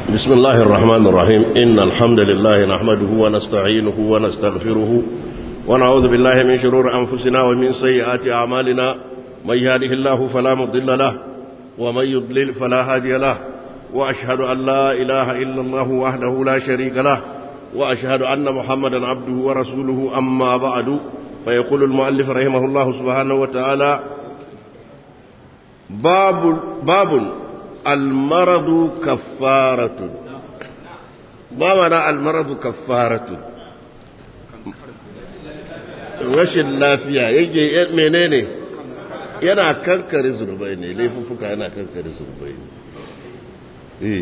بسم الله الرحمن الرحيم إن الحمد لله نحمده ونستعينه ونستغفره ونعوذ بالله من شرور أنفسنا ومن سيئات أعمالنا من يهده الله فلا مضل له ومن يضلل فلا هادي له وأشهد أن لا إله إلا الله وحده لا شريك له وأشهد أن محمدا عبده ورسوله أما بعد فيقول المؤلف رحمه الله سبحانه وتعالى باب باب المرض كفارة ما معنى المرض كفارة rashin lafiya yake menene yana kankare zurbai ne laifuffuka yana kankare zurbai ne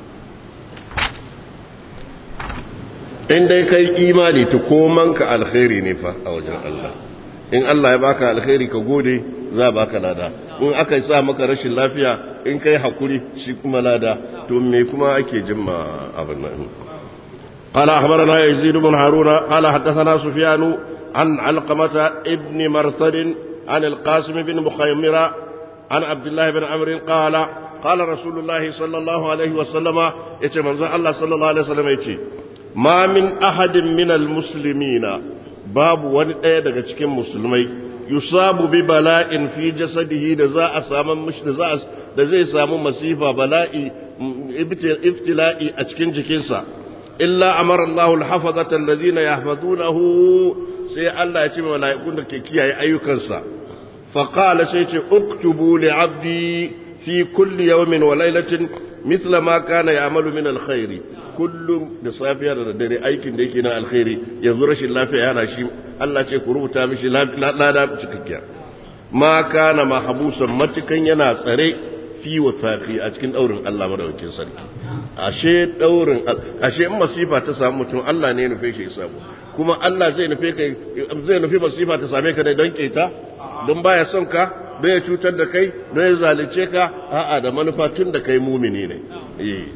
in dai kai imani ta komanka alkhairi ne fa a wajen Allah in Allah ya baka alkhairi ka gode za baka lada in aka sa maka rashin lafiya in kai hakuri shi kuma lada to me kuma ake jimma abin nan قال أخبرنا يزيد بن هارون قال حدثنا سفيان عن علقمة ابن مرثد عن القاسم بن مخيمرة عن عبد الله بن عمرو قال قال رسول الله صلى الله عليه وسلم يتي منزل الله صلى الله عليه وسلم يتي ما من أحد من المسلمين باب wani ɗaya daga cikin musulmai yusabu bi bala'in fi jasadihi da za a samu mishi da za da zai samu masifa bala'i ibtila'i a cikin jikinsa illa amara Allahu al-hafazata allazina yahfazunahu sai Allah ya ce wa mala'ikun da ke kiyaye ayyukansa fa qala sai ce uktubu li 'abdi fi kulli yawmin wa laylatin mithla ma kana ya'malu min al-khairi kullum da safiya da dare aikin da yake na alkhairi yanzu rashin lafiya yana shi Allah ce ku rubuta mishi lada cikakkiya ma kana mahbusan matukan yana tsare fi wasaqi a cikin daurin Allah madaukakin sarki ashe daurin ashe in masifa ta samu mutum Allah ne ya nufe shi ya samu kuma Allah zai nufe kai zai nufi masifa ta same ka ne don keta don baya son ka don ya cutar da kai don ya zalunce ka a'a da manufa tun da kai mumini ne eh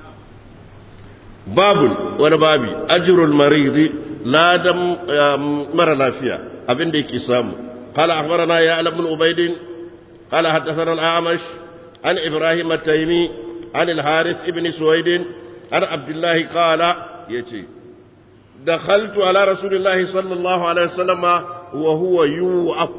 babun wani babi ajirul maridi ladan mara lafiya abin da yake samu قال أخبرنا يا بن عبيد قال حدثنا الأعمش عن إبراهيم التيمي عن الحارث بن سويد عن عبد الله قال يتي دخلت على رسول الله صلى الله عليه وسلم وهو يوعك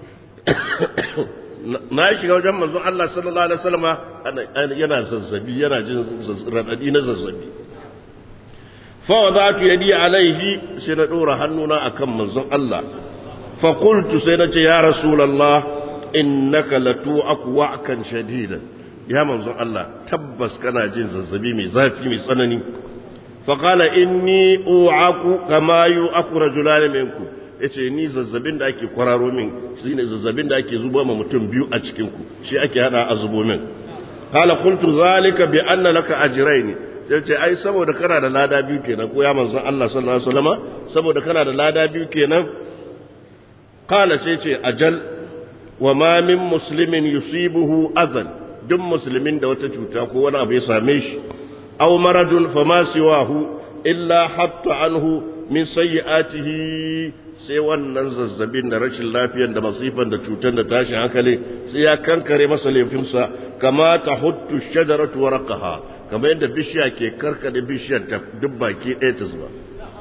na shiga wajen manzon Allah sallallahu alaihi wasallam yana zazzabi yana jin radadi na zazzabi fa wadatu yadi alaihi sai na dora hannuna akan manzon Allah fa qultu sai na ce ya rasulullah innaka latu'aku wa'kan shadidan ya manzon Allah tabbas kana jin zazzabi mai zafi mai tsanani fa qala inni u'aku kama yu'aku rajulan minkum yace ni zazzabin da ake kwararo min shine zazzabin da ake zubo ma mutum biyu a cikin ku shi ake hada a zubo min qala qultu zalika bi anna laka ajrayn yace ai saboda kana da lada biyu kenan ko ya manzon Allah sallallahu alaihi wasallama saboda kana da lada biyu kenan qala sai ce ajal wa ma min muslimin yusibuhu adhan duk musulmin da wata cuta ko wani abu ya same shi aw maradun fama siwahu illa hatta anhu min sayyi'atihi sai wannan zazzabin da rashin lafiyar da masifan da cutar da tashin hankali sai ya kankare masa laifinsa kama ta huttu shajaratu warqaha kama yadda bishiya ke karkade bishiyar ta duk baki ɗaya ta zuba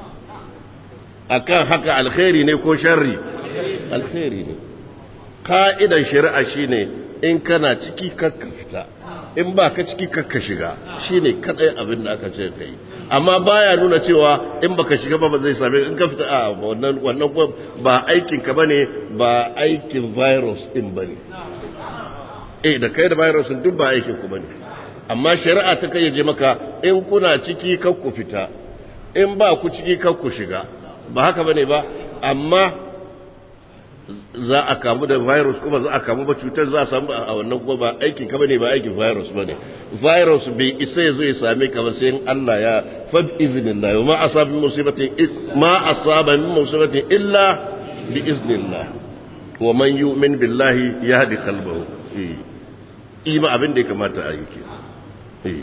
akan haka alkhairi ne ko sharri alkhairi ne ka'idan shari'a shine in kana ciki kakka fita in ba ka ciki kakka shiga shine kadai abin da aka ce kai amma baya nuna cewa in baka shiga ba ba zai same in ka fita a wannan wannan ba aikin ka bane ba aikin virus din bane eh da kai da virus duk ba aikin ku bane amma shari'a ta kai je maka in kuna ciki kakku fita in ba ku ciki kakku shiga ba haka bane ba amma za a kamu da virus kuma za a kamu ba cutar za a samu a wannan kuma ba aikin ka bane ba aikin virus bane virus bai isa ya zo ya same ka ba sai Allah ya fa iznillah ma asaba min musibatin ma asaba min musibatin illa bi iznillah wa man yu'min billahi yahdi qalbahu eh ima abin da ya kamata a yi ke eh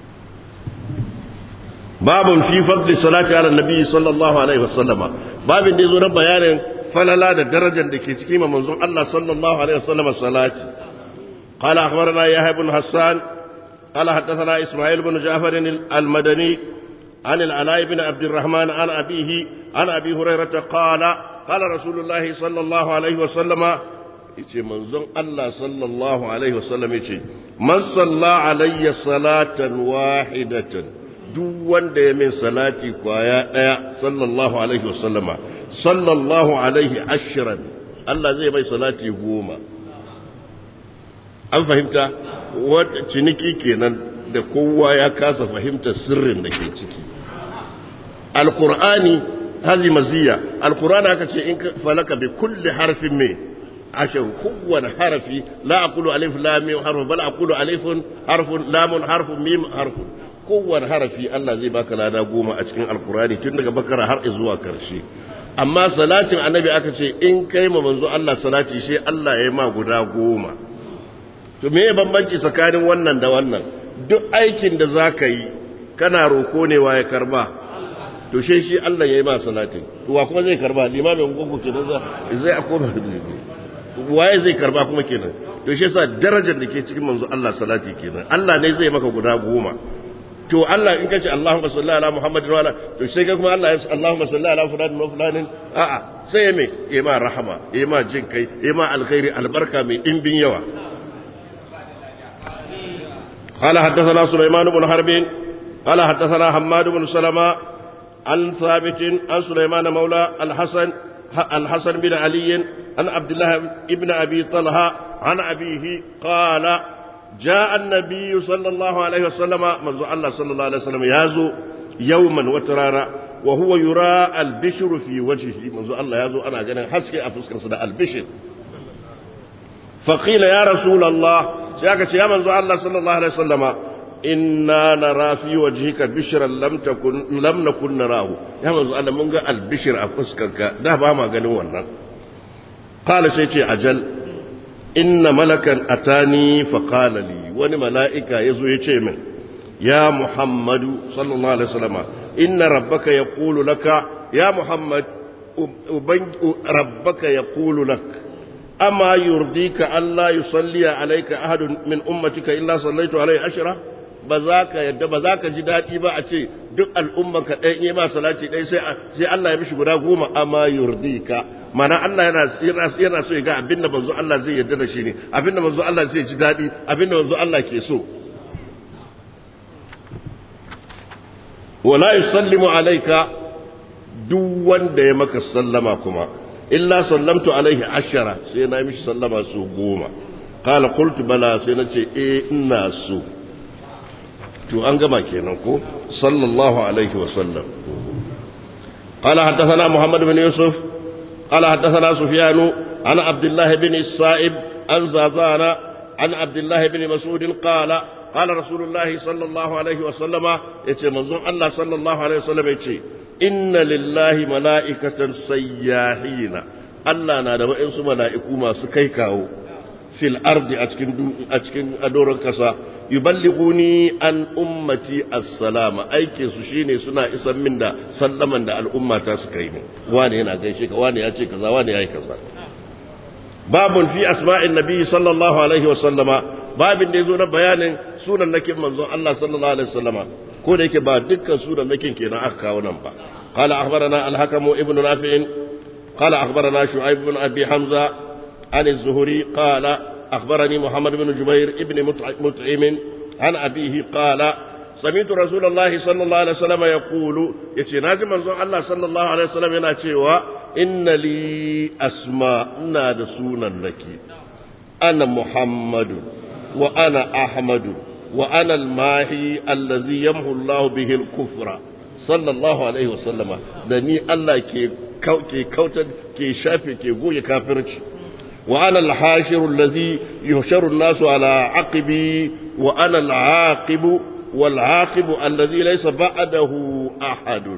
babun fi fadli salati ala nabi sallallahu alaihi wasallama babin da yazo na bayanin falala da darajar da ke cikin manzon Allah sallallahu alaihi wasallam salati qala akhbarana yahya ibn hassan قال حدثنا إسماعيل بن جعفر المدني عن العلاء بن عبد الرحمن عن أبيه عن أبي هريرة قال قال رسول الله صلى الله عليه وسلم yace manzon Allah sallallahu alaihi wasallam yace man salla alayya salatan wahidatan duk wanda ya min salati kwaya daya sallallahu alaihi wasallama sallallahu alaihi ashran Allah zai mai salati goma an fahimta wata ciniki kenan da kowa ya kasa fahimta sirrin da ke ciki alqur'ani hazi maziya alqur'ani aka ce in falaka bi kulli harfin me عشر كون حرفي لا أقول ألف لا ميم حرف بل أقول ألف حرف لام حرف ميم حرف كون حرفي الله زي باك لا نقوم أتكين القرآن تنك بكرة هر إزوا كرشي أما صلاة النبي أكتشي إن كيما منذ الله صلاة شيء الله يما قدا قوما to me bambanci tsakanin wannan da wannan duk aikin da za ka yi kana roko ne wa ya karba to shi shi Allah ya yi ma salatin to wa kuma zai karba limamin gungu ke da zai akoma waye zai karba kuma kenan to shi yasa darajar da ke cikin manzo Allah salati kenan Allah ne zai maka guda goma to Allah in kace Allahumma salli ala Muhammadin wa ala to sai ga kuma Allah ya ce Allahumma salli ala fulanin wa fulanin a'a sai ya me ya ma rahama ya ma jin kai ya ma alkhairi albarka mai dimbin yawa قال حدثنا سليمان بن حرب قال حدثنا حماد بن سلمة عن ثابت عن سليمان مولى الحسن الحسن بن علي عن عبد الله ابن أبي طلحة عن أبيه قال جاء النبي صلى الله عليه وسلم منذ الله صلى الله عليه وسلم يازو يوما وترانا وهو يرى البشر في وجهه منذ الله يازو أنا جنا حسكي أفسك صدى البشر فقيل يا رسول الله سيأكت يا منذ الله صلى الله عليه وسلم إنا نرى في وجهك بشرا لم تكن لم نكن نراه يا منذ الله منذ البشر أفسكك ده ما قالوا قال سيتي أجل إن ملكا أتاني فقال لي وني ملائكة يزو يتي من يا محمد صلى الله عليه وسلم إن ربك يقول لك يا محمد ربك يقول لك أما يرضيك ألا يصلي عليك أحد من أمتك إلا صليت عليه أشرة ba za ka yadda ba za ka ji daɗi ba a ce duk al'umman ka ɗaya yi ma salati ɗaya sai Allah ya mishi guda goma amma yurdika mana Allah yana yana so ya ga abin da manzo Allah zai yarda da shi ne abin da manzo Allah zai ji daɗi abin da manzo Allah ke so wala yusallimu alayka duk wanda ya maka sallama kuma illa sallamtu alaihi ashara sai na mishi sallama su goma qala qultu bala sai na ce eh ina so to an gama kenan ko sallallahu alaihi wa sallam قال حدثنا محمد بن يوسف قال حدثنا سفيان عن عبد الله بن السائب عن زازان عن عبد الله بن مسعود قال قال رسول الله صلى الله عليه وسلم يتي منظوم الله صلى الله عليه وسلم يتي إن لله ملائكة سياحين الله نادى وإنس ملائكو ما سكيكاو في الأرض أتكن, أتكن أدور كسا yuballighuni an ummati as-salama aikin su shine suna isan min da sallaman da al'umma ta suka yi wani yana gaishe ka wani ya ce kaza wani ya yi kaza babun fi asma'in nabi sallallahu alaihi wa sallama babin da yazo na bayanin sunan nakin manzon Allah sallallahu alaihi wa sallama ko da yake ba dukkan sunan nakin kenan aka kawo nan ba قال أخبرنا الحكم ابن نافع قال أخبرنا شعيب بن أبي حمزة عن الزهري قال أخبرني محمد بن جبير ابن مطعم عن أبيه قال سمعت رسول الله صلى الله عليه وسلم يقول يتناجي منظور الله صلى الله عليه وسلم يناتيوا إن لي أسماء نادسونا لك أنا محمد وأنا أحمد وأنا الماهي الذي يمحو الله به الكفر صلى الله عليه وسلم دني الله كي كوتا كي شافي كي قوي كافرتي وأنا الحاشر الذي يحشر الناس على عقبي وأنا العاقب والعاقب الذي ليس بعده أحد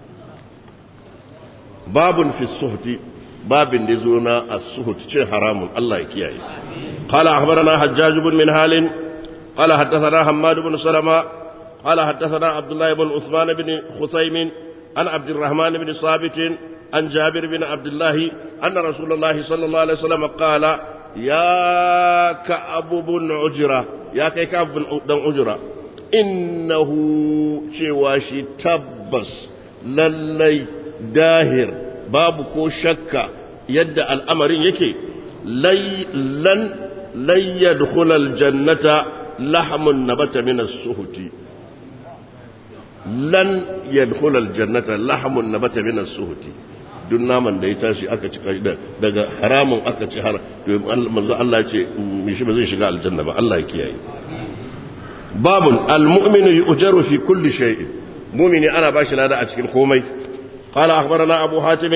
باب في السهت باب نزونا السهت شيء حرام الله يكياي قال أخبرنا حجاج بن منهال قال حدثنا حماد بن سلمة قال حدثنا عبد الله بن عثمان بن خثيم عن عبد الرحمن بن ثابت عن جابر بن عبد الله أن رسول الله صلى الله عليه وسلم قال يا كعب بن عجرة ya kai ka dan ujra innahu cewa shi tabbas lallai dahir babu ko shakka yadda al'amarin yake lan lan yadkhula aljannata lahmun nabata min as-suhti lan yadkhula aljannata lahmun nabata min as-suhti duk naman da ya tashi aka ci daga haramun aka ci har to manzo Allah ya ce shi ba zai shiga aljanna ba Allah ya kiyaye babun almu'minu yu'jaru fi kulli shay'in mu'mini ana bashi lada a cikin komai qala akhbarana abu hatim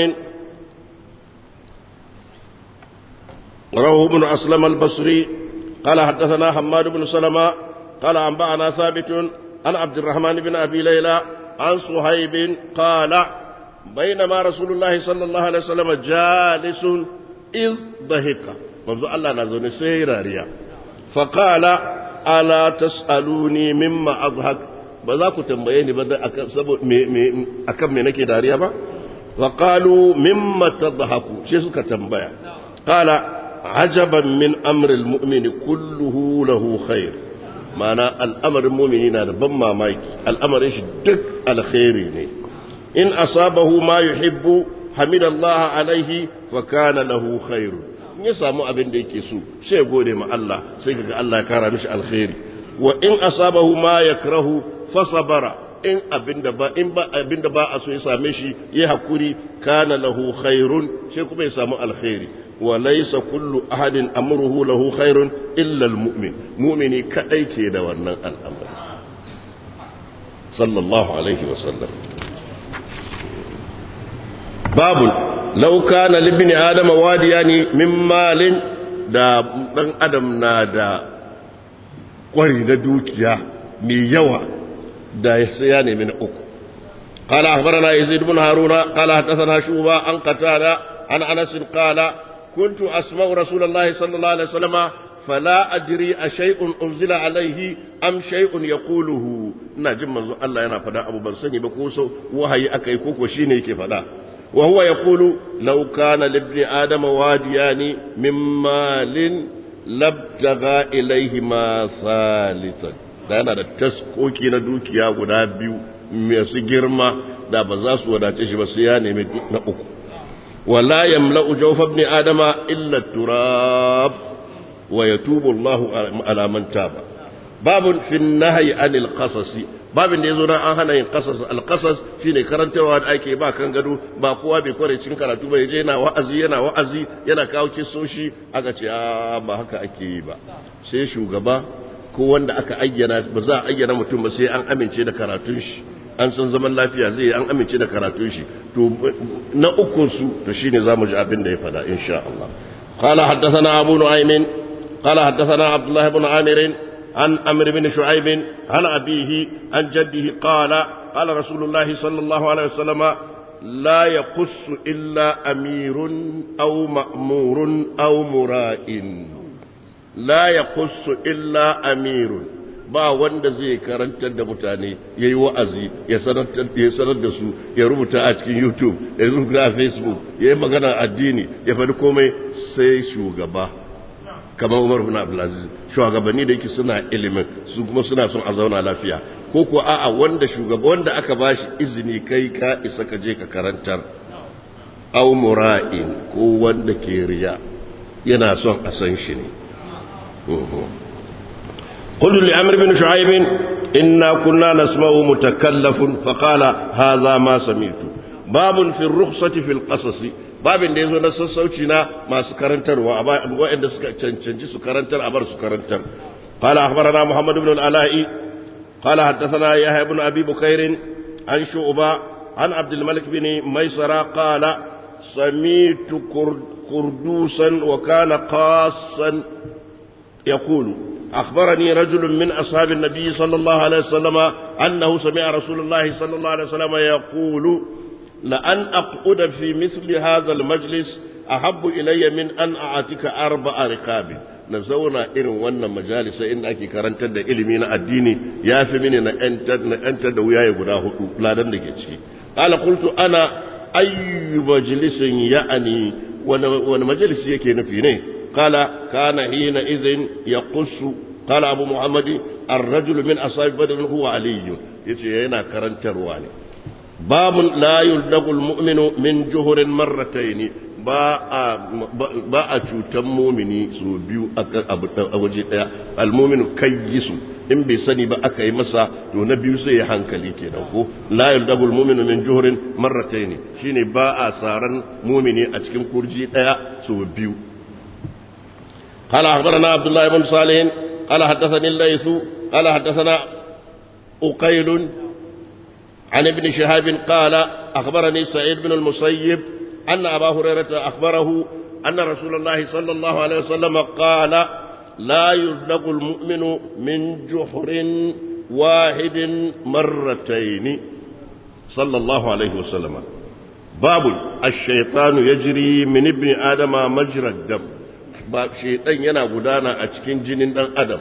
رواه بن أسلم البصري قال حدثنا حماد بن سلمة قال أنبأنا ثابت عن عبد الرحمن بن أبي ليلى عن صهيب قال بينما رسول الله صلى الله عليه وسلم جالس إذ ضحك منذ الله نزل سيراريا فقال ألا تسألوني مما أضحك بذاك تنبيني بدأ أكم منك داريا با فقالوا مما تضحكوا شيء تنبيا قال عجبا من أمر المؤمن كله له خير معنى الأمر المؤمنين ربما مايك الأمر إيش دك الخير إن أصابه ما يحب حمد الله عليه فكان له خير ya samu abin da yake so sai gode ma Allah sai kaga Allah ya kara mishi alkhairi wa in asabahu ma yakrahu fa sabara in abinda ba in ba abinda ba a so ya same shi ya hakuri kana lahu khairun sai kuma ya samu alkhairi wa laysa kullu ahadin amruhu lahu khairun illa almu'min mu'mini kadai ke da wannan al'amari sallallahu alaihi wa sallam babu lau kana libni adama wadiyani min malin da dan adam na da kwari na dukiya mai yawa da ya nemi na uku قال أخبرنا يزيد بن هارون قال حدثنا شوبة عن قتادة عن أنس قال كنت أسمع رسول الله صلى الله عليه وسلم فلا أدري أشيء أنزل عليه أم شيء يقوله نجم الله ينا فدا أبو بنسني بكوسو وهي أكي كوكو شيني كفدا وهو يقول لو كان لابن آدم واديان من مال لابتغى إليهما ثالثا da yana da taskoki na dukiya guda biyu masu girma da ba za su wadace shi ba sai ya nemi na uku wala yamla'u jawfa ibn adama illa turab wa yatubu Allah ala man taba babun fi nahyi anil qasasi babin da yazo nan an hana yin qasas al qasas shine karantawa da ake ba kan gado ba kowa bai kware cikin karatu ba yaje yana wa'azi yana wa'azi yana kawo kissoshi aka ce a ba haka ake yi ba sai shugaba ko wanda aka ayyana ba za a ayyana mutum ba sai an amince da karatun shi an san zaman lafiya zai an amince da karatun shi to na ukun su to shine zamu ji abin da ya fada insha Allah قال حدثنا أبو نعيم قال حدثنا عبد الله بن عامر عن أمر بن شعيب عن أبيه عن جده قال قال رسول الله صلى الله عليه وسلم لا يقص إلا أمير أو مأمور أو مرائن la ya kusu illa amirun ba wanda zai karantar da mutane ya yi wa'azi ya sanar da su ya rubuta a cikin youtube ya rubuta a facebook ya yi magana addini ya faɗi komai sai shugaba kamar umar bin abdulaziz shugabanni da yake suna ilimin su kuma suna son a zauna lafiya ko ko a'a wanda shugaba wanda aka bashi izini kai ka isa ka je ka karantar au mura'in ko wanda ke riya yana son a san shi ne قل لعمر بن شعيب إنا كنا نسمع متكلف فقال هذا ما سمعت باب في الرخصة في القصص باب da yazo na sassauci na masu karantarwa waɗanda suka cancanci su karantar a bar su karantar قال أخبرنا محمد بن العلاء قال حدثنا يحيى بن أبي بكير عن شعبة عن عبد الملك بن ميسرة قال سميت كردوسا وكان قاصا يقول أخبرني رجل من أصحاب النبي صلى الله عليه وسلم أنه سمع رسول الله صلى الله عليه وسلم يقول لأن أقعد في مثل هذا المجلس أحب إلي من أن أعتك أربع رقاب نزونا إن وانا مجالس إن أكي كرنت دا إلمين الديني يا في مني أنت أنت دوياي قداه لا دندك قال قلت أنا أي مجلس يعني وانا مجلس يكي نفيني قال كان حينئذ يقص قال أبو محمد الرجل من أصحاب بدر هو علي يتي هنا كرنتر باب لا يلدغ المؤمن من جهر مرتين ba a cutan mumini su biyu a waje daya almuminu kayyisu in bai sani ba aka yi masa to na biyu sai ya hankali kenan ko la yaldagul mu'minu min juhrin marratayn shine ba a saran mumini a cikin kurji daya su biyu قال أخبرنا عبد الله بن صالح قال حدثني الليث قال حدثنا أقيل عن ابن شهاب قال أخبرني سعيد بن المسيب أن أبا هريرة أخبره أن رسول الله صلى الله عليه وسلم قال لا يزلق المؤمن من جحر واحد مرتين صلى الله عليه وسلم باب الشيطان يجري من ابن آدم مجرى الدم باب شيطان ينا غدانا أتكين جنين دان آدم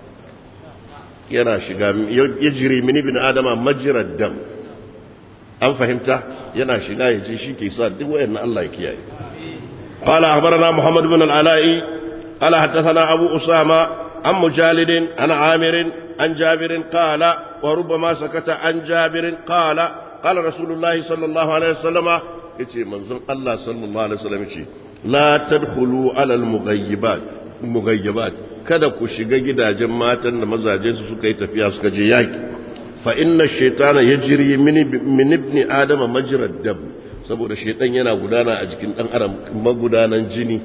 yana shiga yajri min ibn adama majrad dam an fahimta yana shiga ya ce shi ke sa duk wayannan Allah ya kiyaye qala akhbarana muhammad ibn al-ala'i qala hadathana abu usama an mujalid an amir an jabir qala wa rubbama sakata an jabir qala qala rasulullahi sallallahu alaihi wasallama yace manzon Allah sallallahu alaihi wasallam yace la tadkhulu ala al-mughayyibat mughayyibat kada ku shiga gidajen matan da mazajensu suka yi tafiya suka je yaki fa inna shaitana yajri min ibn adama majrad dam saboda shaitan yana gudana a jikin dan adam magudanan jini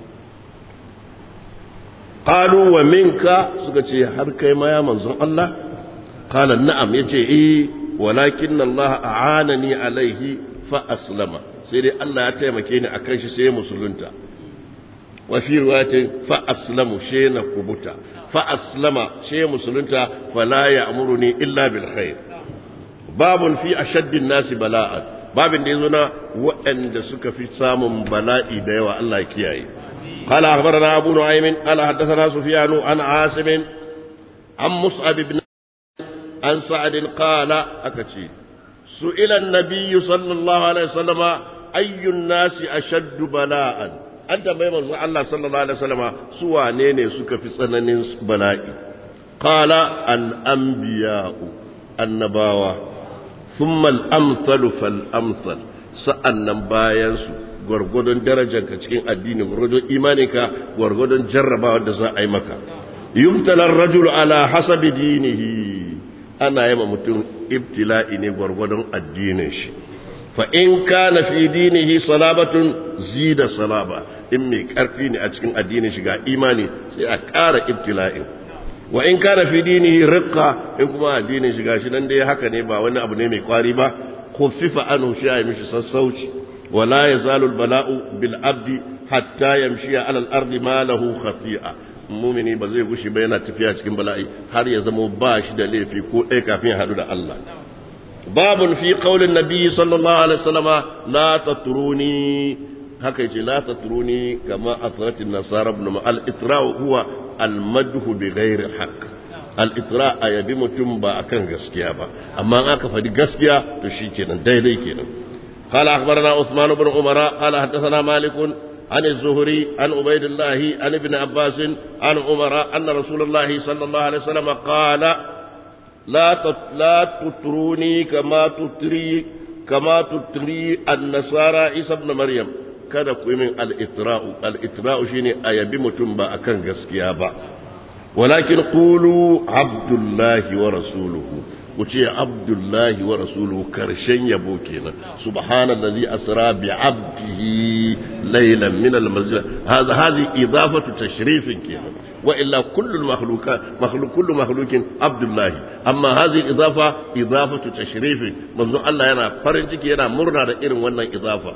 qalu wa minka suka ce har kai ma ya manzon Allah qala na'am yace eh walakin Allah a'anani alaihi fa aslama sai dai Allah ya taimake ni akan shi sai musulunta وفي رواية فأسلم شين كبتا فأسلم شين مسلمتا فلا يأمرني إلا بالخير باب في أشد الناس بلاء باب ديزنا وأن دسك في سام بلاء ديوى الله كياي قال أخبرنا أبو نعيم قال حدثنا سفيان عن عاصم عن مصعب بن عن سعد قال أكتي سئل النبي صلى الله عليه وسلم أي الناس أشد بلاءً an tambayi manzo Allah sallallahu alaihi wasallama su wane ne suka fi tsananin bala'i qala al anbiya'u annabawa thumma al amsalu fal amsal sa'annan bayan su gwargwadon darajarka cikin addini gwargwadon imaninka gwargwadon jarrabawa da za a yi maka yubtala ar-rajulu ala hasabi dinihi ana yama mutum ibtila'i ne gwargwadon addinin shi fa in kana fi dinihi salabatun zida salaba in mai karfi ne a cikin addinin shiga imani sai a ƙara ibtila'in wa in kana fi dinihi riqqa in kuma addinin shiga shi nan dai haka ne ba wani abu ne mai kwari ba khuffifa anhu shi ya mishi sassauci wala yazalu albala'u bil abdi hatta yamshi ala al-ardi ma lahu khati'a mumini ba zai gushi ba yana tafiya cikin bala'i har ya zama ba shi da laifi ko ɗaya kafin ya haɗu da Allah babun fi qaulin nabi sallallahu alaihi wasallama la tatruni haka yace la tatruni kama asratin nasara ibn al itra huwa al madhu bi ghairi haqq al itra ayabi mutum ba akan gaskiya ba amma aka faɗi gaskiya to shikenan daidai kenan قال أخبرنا عثمان بن عمر قال حدثنا مالك عن الزهري عن عبيد الله عن ابن عباس عن عمر أن رسول الله صلى الله عليه وسلم قال لا لا تطروني كما تطري كما تطري النصارى عيسى ابن مريم kada ku yi min al'itra'u al'itra'u shi ne a yabi mutum ba a kan gaskiya ba walakin ƙulu abdullahi wa rasuluhu ku ce abdullahi wa rasuluhu karshen yabo kenan subhanallazi asra bi abdihi laylan min al-masjid hadha hadhi idafatu tashrifin kenan wa illa kullu makhluqat makhluq kullu makhluqin abdullahi amma hadhihi idafa idafatu tashrifin manzo Allah yana farin ciki yana murna da irin wannan idafa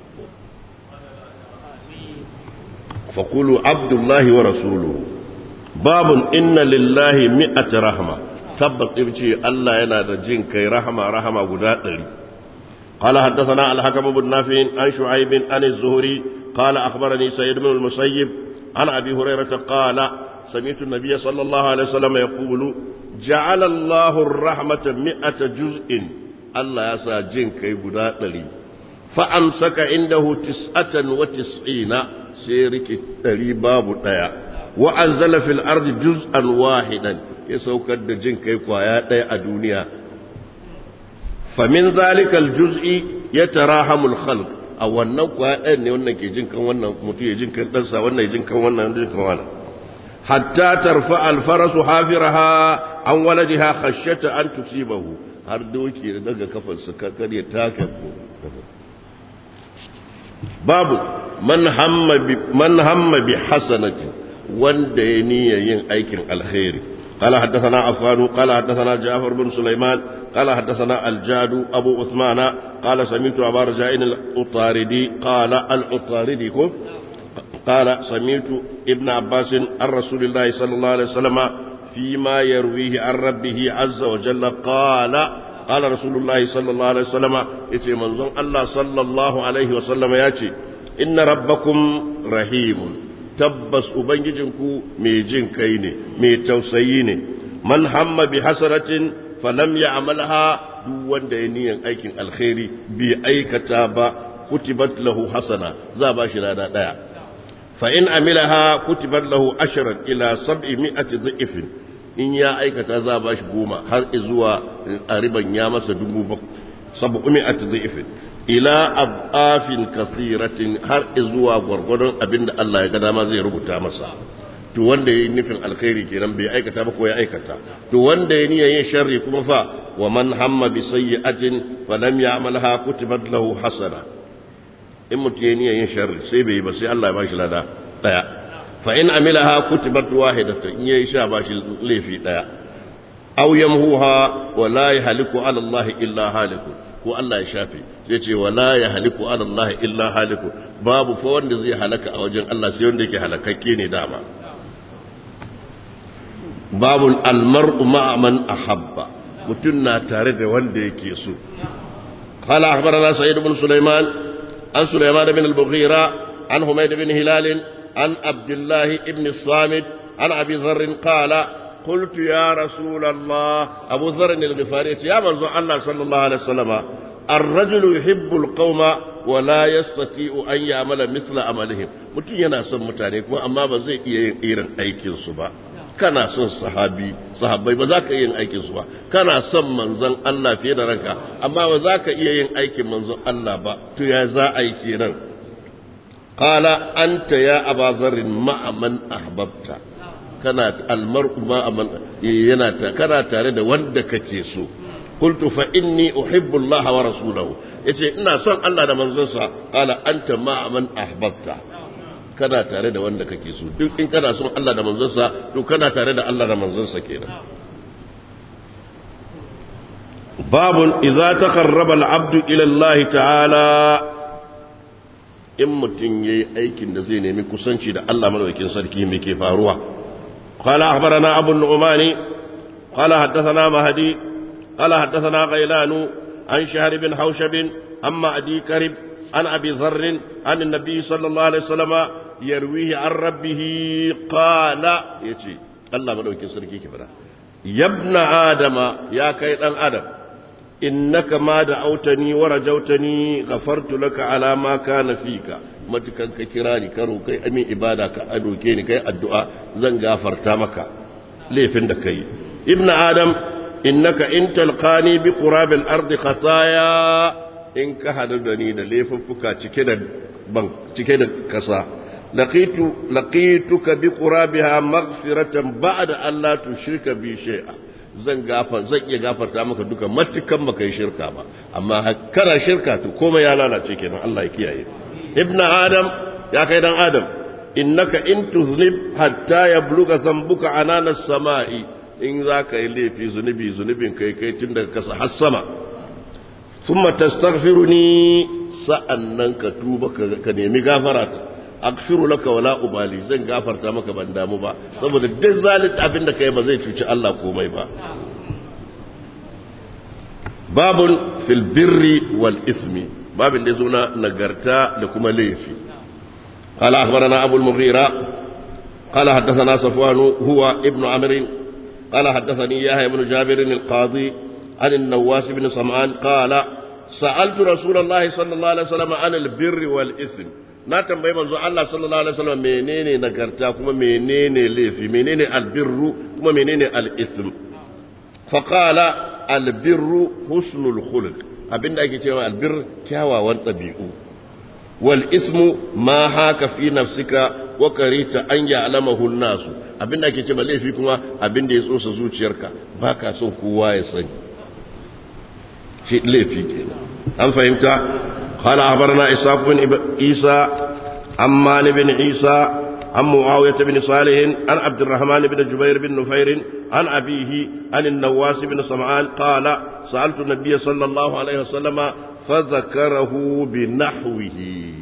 فقولوا عبد الله ورسوله باب إن لله مئة رحمة ثبت إبتي الله ينادى جن كي رحمة رحمة قدات قال حدثنا الحكم بن نافع عن شعيب عن الزهري قال أخبرني سيد بن المسيب عن أبي هريرة قال سمعت النبي صلى الله عليه وسلم يقول جعل الله الرحمة مئة جزء الله يسا جن كي قدات فأمسك عنده تسعة وتسعين sai rike ɗari babu ɗaya wa anzala fil ardi juz'an wahidan ya saukar da jin kai kwaya ɗaya a duniya famin zalikal juz'i ya tarahamul khalq a wannan kwaya ɗayan ne wannan ke jin kan wannan mutum ya jin kan ɗansa wannan ya jin kan wannan jin kan wannan hatta tarfa alfarasu hafiraha an waladiha khashyata an tusibahu har doki da daga kafarsa kakar ya taka babu man hamma bi man hamma bi hasanati wanda ya niyya yin aikin alkhairi قال حدثنا عفان قال حدثنا جعفر بن سليمان قال حدثنا الجاد أبو عثمان قال سمعت أبا رجاء الأطاردي قال الأطاردي قال سمعت ابن عباس عن رسول الله صلى الله عليه وسلم فيما يرويه عن ربه عز وجل قال قال رسول الله صلى الله عليه وسلم يتي منظم الله صلى الله عليه وسلم ياتي إن ربكم رحيم tabbas ubangijinku mai jin kai ne mai tausayi ne man hamma bi hasaratin falam ya amalha duk wanda ya niyan aikin alkhairi bi aikata ba kutibat lahu hasana za ba shi rana daya fa in amilaha kutibat lahu ashran ila sab'i mi'ati dhifin in ya aikata za ba shi goma har zuwa a riban ya masa dubu sab'u mi'ati dhifin ila abafin kasiratin har zuwa gwargwadon abin da Allah ya ga dama zai rubuta masa to wanda yayi nufin alkhairi kenan bai aikata ba ko ya aikata to wanda ya niyyar yin sharri kuma fa wa man hamma bi sayyi'atin fa lam ya'malha kutibat lahu hasana in mutum ya niyyar yin sharri sai bai yi ba sai Allah ya bashi lada daya fa in amilaha kutibat wahidatan in yayi sha bashi laifi daya aw yamhuha wa la yahliku ala Allah illa halikun ko Allah ya shafe sai ce wala ya haliku ala Allah illa haliku babu fa wanda zai halaka a wajen Allah sai wanda yake halakakke ne dama babu almar'u ma'a man ahabba mutun na tare da wanda yake so قال أخبرنا سعيد بن سليمان عن سليمان بن البغيرة عن حميد بن هلال عن عبد الله بن الصامت عن أبي ذر قال قلت يا رسول الله أبو ذر الغفاري يا منزو الله صلى الله عليه وسلم الرجل يحب القوم ولا يستطيع أن يعمل مثل عملهم mutum yana son mutane kuma amma ba zai iya yin irin aikin su ba kana son sahabi sahabbai ba za ka iya yin aikin su ba kana son manzon Allah fiye da ranka amma ba za ka iya yin aikin manzon Allah ba to ya za a yi kenan qala anta ya aba dharrin ma'a man ahbabta kana almar'u ma yana kana tare da wanda kake so qultu fa inni uhibbu Allah wa rasulahu yace ina son Allah da manzonsa qala anta ma man ahbabta kana tare da wanda kake so duk in kana son Allah da manzonsa to kana tare da Allah da manzonsa kenan babun idza taqarraba al-abdu ila Allah ta'ala in mutum yayi aikin da zai nemi kusanci da Allah madaukakin sarki me ke faruwa قال أخبرنا أبو النعمان قال حدثنا مهدي قال حدثنا غيلان عن شهر بن حوشب عن معدي كرب عن أبي ذر عن النبي صلى الله عليه وسلم يرويه عن ربه قال يتي الله مدوكي سركي كبرا يا ابن آدم يا كيد آدم إنك ما دعوتني ورجوتني غفرت لك على ما كان فيك matukan ka kira ni karo kai amin ibada ka adoke ni kai addu'a zan gafarta maka laifin da kai ibn adam innaka in talqani bi qurabil ardi khataya in ka hadu da ni da laifuffuka cike da ban cike da kasa laqitu laqituka bi qurabiha maghfiratan ba'da an la tushrika bi shay'a zan gafar zan iya gafarta maka duka matukan baka yi shirka ba amma kana shirka to komai ya lalace kenan Allah ya kiyaye ابن آدم يا كيد آدم إنك إن تذنب حتى يبلغ ذنبك عنان السماء إن ذاك إلي في ذنبي ذنب كي كي تندك كسح السماء ثم تستغفرني سأنك توبك كنيمي غافرات أغفر لك ولا أبالي زن غافر تامك بندامو با saboda duk zalit abin da kai ba zai cuci Allah komai ba babun fil birri wal ismi babin da suna nagarta da kuma laifi قال أخبرنا أبو المغيرة قال حدثنا صفوان هو ابن عمرو قال حدثني يحيى بن جابر القاضي عن النواس بن سمعان قال سألت رسول الله صلى الله عليه وسلم عن البر والإثم na tambayi manzo Allah sallallahu alaihi wasallam menene nagarta kuma menene laifi menene albirru kuma menene al-ithm fa qala albirru husnul khuluq abinda ake cewa albir kyawawan ɗabi'u wal ismu ma haka fi nafsika wa karita an ya'lamahu an-nas abinda ake cewa laifi kuma abinda ya tsosa zuciyarka baka son kowa ya sani shi laifi kenan an fahimta قال أخبرنا إسحاق بن عيسى عمان بن عيسى عن معاوية بن صالح عن عبد الرحمن بن جبير بن نفير عن أبيه عن النواس بن سمعان قال سألت النبي صلى الله عليه وسلم فذكره بنحوه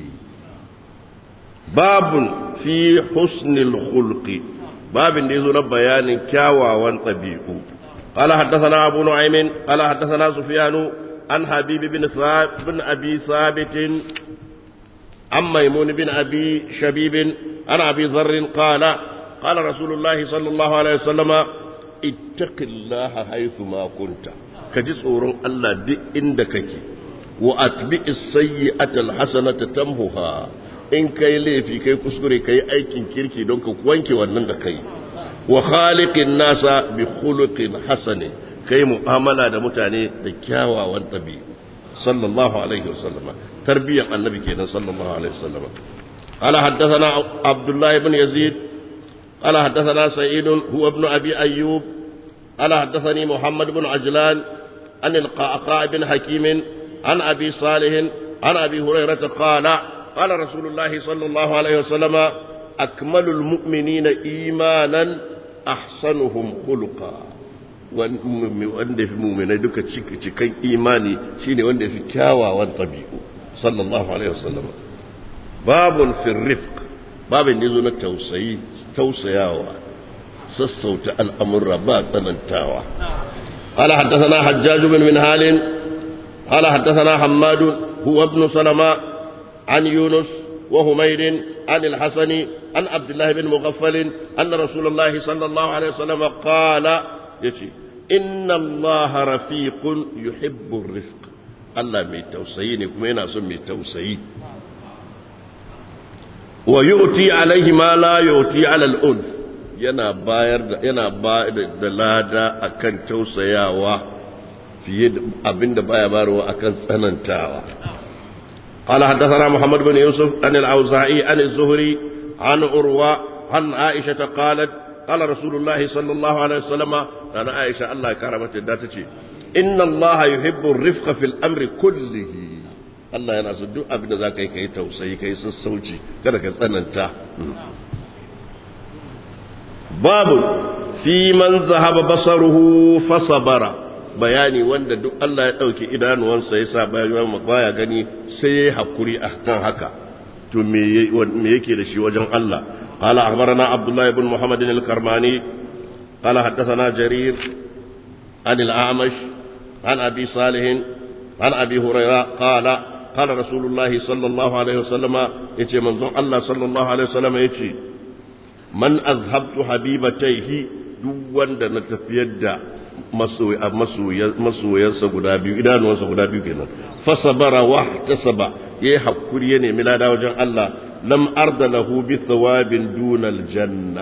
باب في حسن الخلق باب يزور بيان كاوى وانطبيع قال حدثنا أبو نعيم قال حدثنا سفيان عن حبيب بن ثابت بن أبي ثابت عن ميمون بن أبي شبيب عن أبي ذر قال قال رسول الله صلى الله عليه وسلم اتق الله حيث ما كنت كجي tsoron Allah duk inda kake wa atbi as-sayyi'ata al-hasanata tamhuha in kai laifi kai kuskure kai aikin kirki don ka wanke wannan da kai wa khaliqin nasa bi khuluqin hasani kai mu'amala da mutane da kyawawan tabi'u sallallahu alaihi wasallam tarbiyyar annabi kenan sallallahu alaihi wasallam قال حدثنا عبد الله بن يزيد قال حدثنا سعيد هو ابن أبي أيوب قال حدثني محمد بن عجلان عن القعقاع بن حكيم عن أبي صالح عن أبي هريرة قال قال رسول الله صلى الله عليه وسلم أكمل المؤمنين إيمانا أحسنهم خلقا wanda fi muminai duka cikin imani shine wanda fi kyawawan tabi'u sallallahu alaihi wasallam babun fi rifq babin da zo na tausayi tausayawa sassauta al'amurra ba tsanantawa قال حدثنا حجاج بن منهال قال حدثنا حماد هو ابن سلمة عن يونس وهمير عن الحسن عن عبد الله بن مغفل أن رسول الله صلى الله عليه وسلم قال يتي إن الله رفيق يحب الرفق الله مي توسيني كما يناسون مي توسيي ويؤتي عليه ما لا يؤتي على الأنف yana bayar da yana ba da lada akan tausayawa fiye da abinda baya bayarwa akan tsanantawa قال حدثنا محمد بن يوسف عن الأوزاعي عن الزهري عن عروة عن عائشة قالت قال رسول الله صلى الله عليه وسلم أنا عائشة الله كرمت الداتتي إن الله يحب الرفق في الأمر كله Allah yana so duk abin da za ka yi ka yi tausayi ka yi sassauci kada ka tsananta babu fi man zahaba basaruhu fasabara bayani wanda duk Allah ya ɗauki idanuwansa ya sa bayan baya gani sai ya yi hakuri a kan haka to me yake da shi wajen Allah قال أخبرنا عبد الله بن محمد الكرماني قال حدثنا جرير عن الأعمش عن أبي صالح عن أبي هريرة قال قال رسول الله صلى الله عليه وسلم يتي منظر الله صلى الله عليه وسلم يتي من أذهبت حبيبتيه دوان دا نتفيد masoyansa guda biyu idanuwansa guda biyu kenan fasabara wa tasaba yayi hakuri ya nemi lada wajen Allah lam arda lahu bi thawabin dunal janna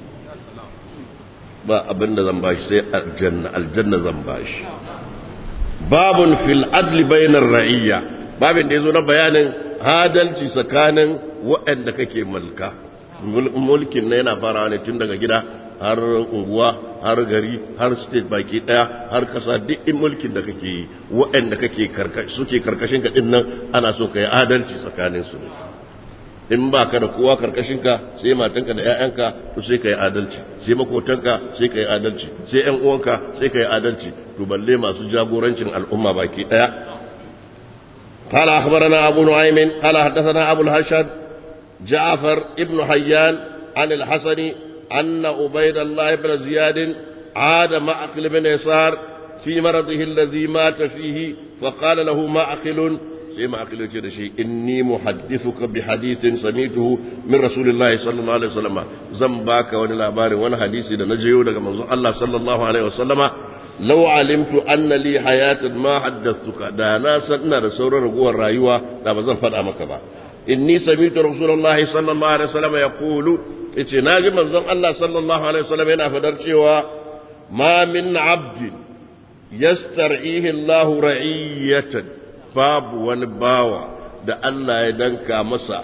ba abinda zan bashi sai aljanna aljanna zan bashi babun fil adli bainar ra'iyya babin da yazo na bayanin adalci tsakanin waɗanda kake mulka mulkin na yana farawa ne tun daga gida har unguwa har gari har state baki daya har kasa duk in mulkin da kake yi waɗanda kake suke karkashin ka nan ana so ka yi adalci tsakanin su in ba ka da kowa karkashin ka sai matanka da ƴaƴanka to sai ka yi adalci sai makotanka sai ka yi adalci sai ƴan uwanka sai ka yi adalci to balle masu jagorancin al'umma baki daya قال أخبرنا أبو نعيم قال حدثنا أبو الهشد جعفر ابن حيان عن الحسن أن عبيد الله بن زياد عاد معقل بن يسار في مرضه الذي مات فيه فقال له معقل sai ma'akilu ce da shi inni muhaddithuka bi hadithin sami'tuhu min rasulillahi sallallahu alaihi wasallam zan baka wani labarin wani hadisi da na jiyo daga manzon Allah sallallahu alaihi wasallama law alimtu anna li hayatan ma haddathtuka da na san ina da sauran raguwar rayuwa da ba zan faɗa maka ba inni sami'tu rasulullahi sallallahu alaihi wasallam yaqulu yace naji manzon Allah sallallahu alaihi wasallam yana fadar cewa ma min abdin yastar'ihi Allahu ra'iyatan babu wani bawa da Allah ya danka masa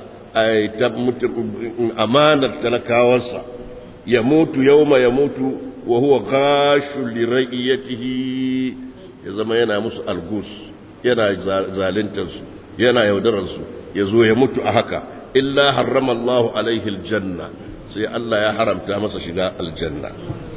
amanar talakawarsa ya mutu yauma ya mutu wa huwa gashu li ra'iyatihi ya zama yana musu algus yana zalintar su yana yaudarar su ya zo ya mutu a haka illa harrama Allahu alaihi aljanna sai Allah ya haramta masa shiga aljanna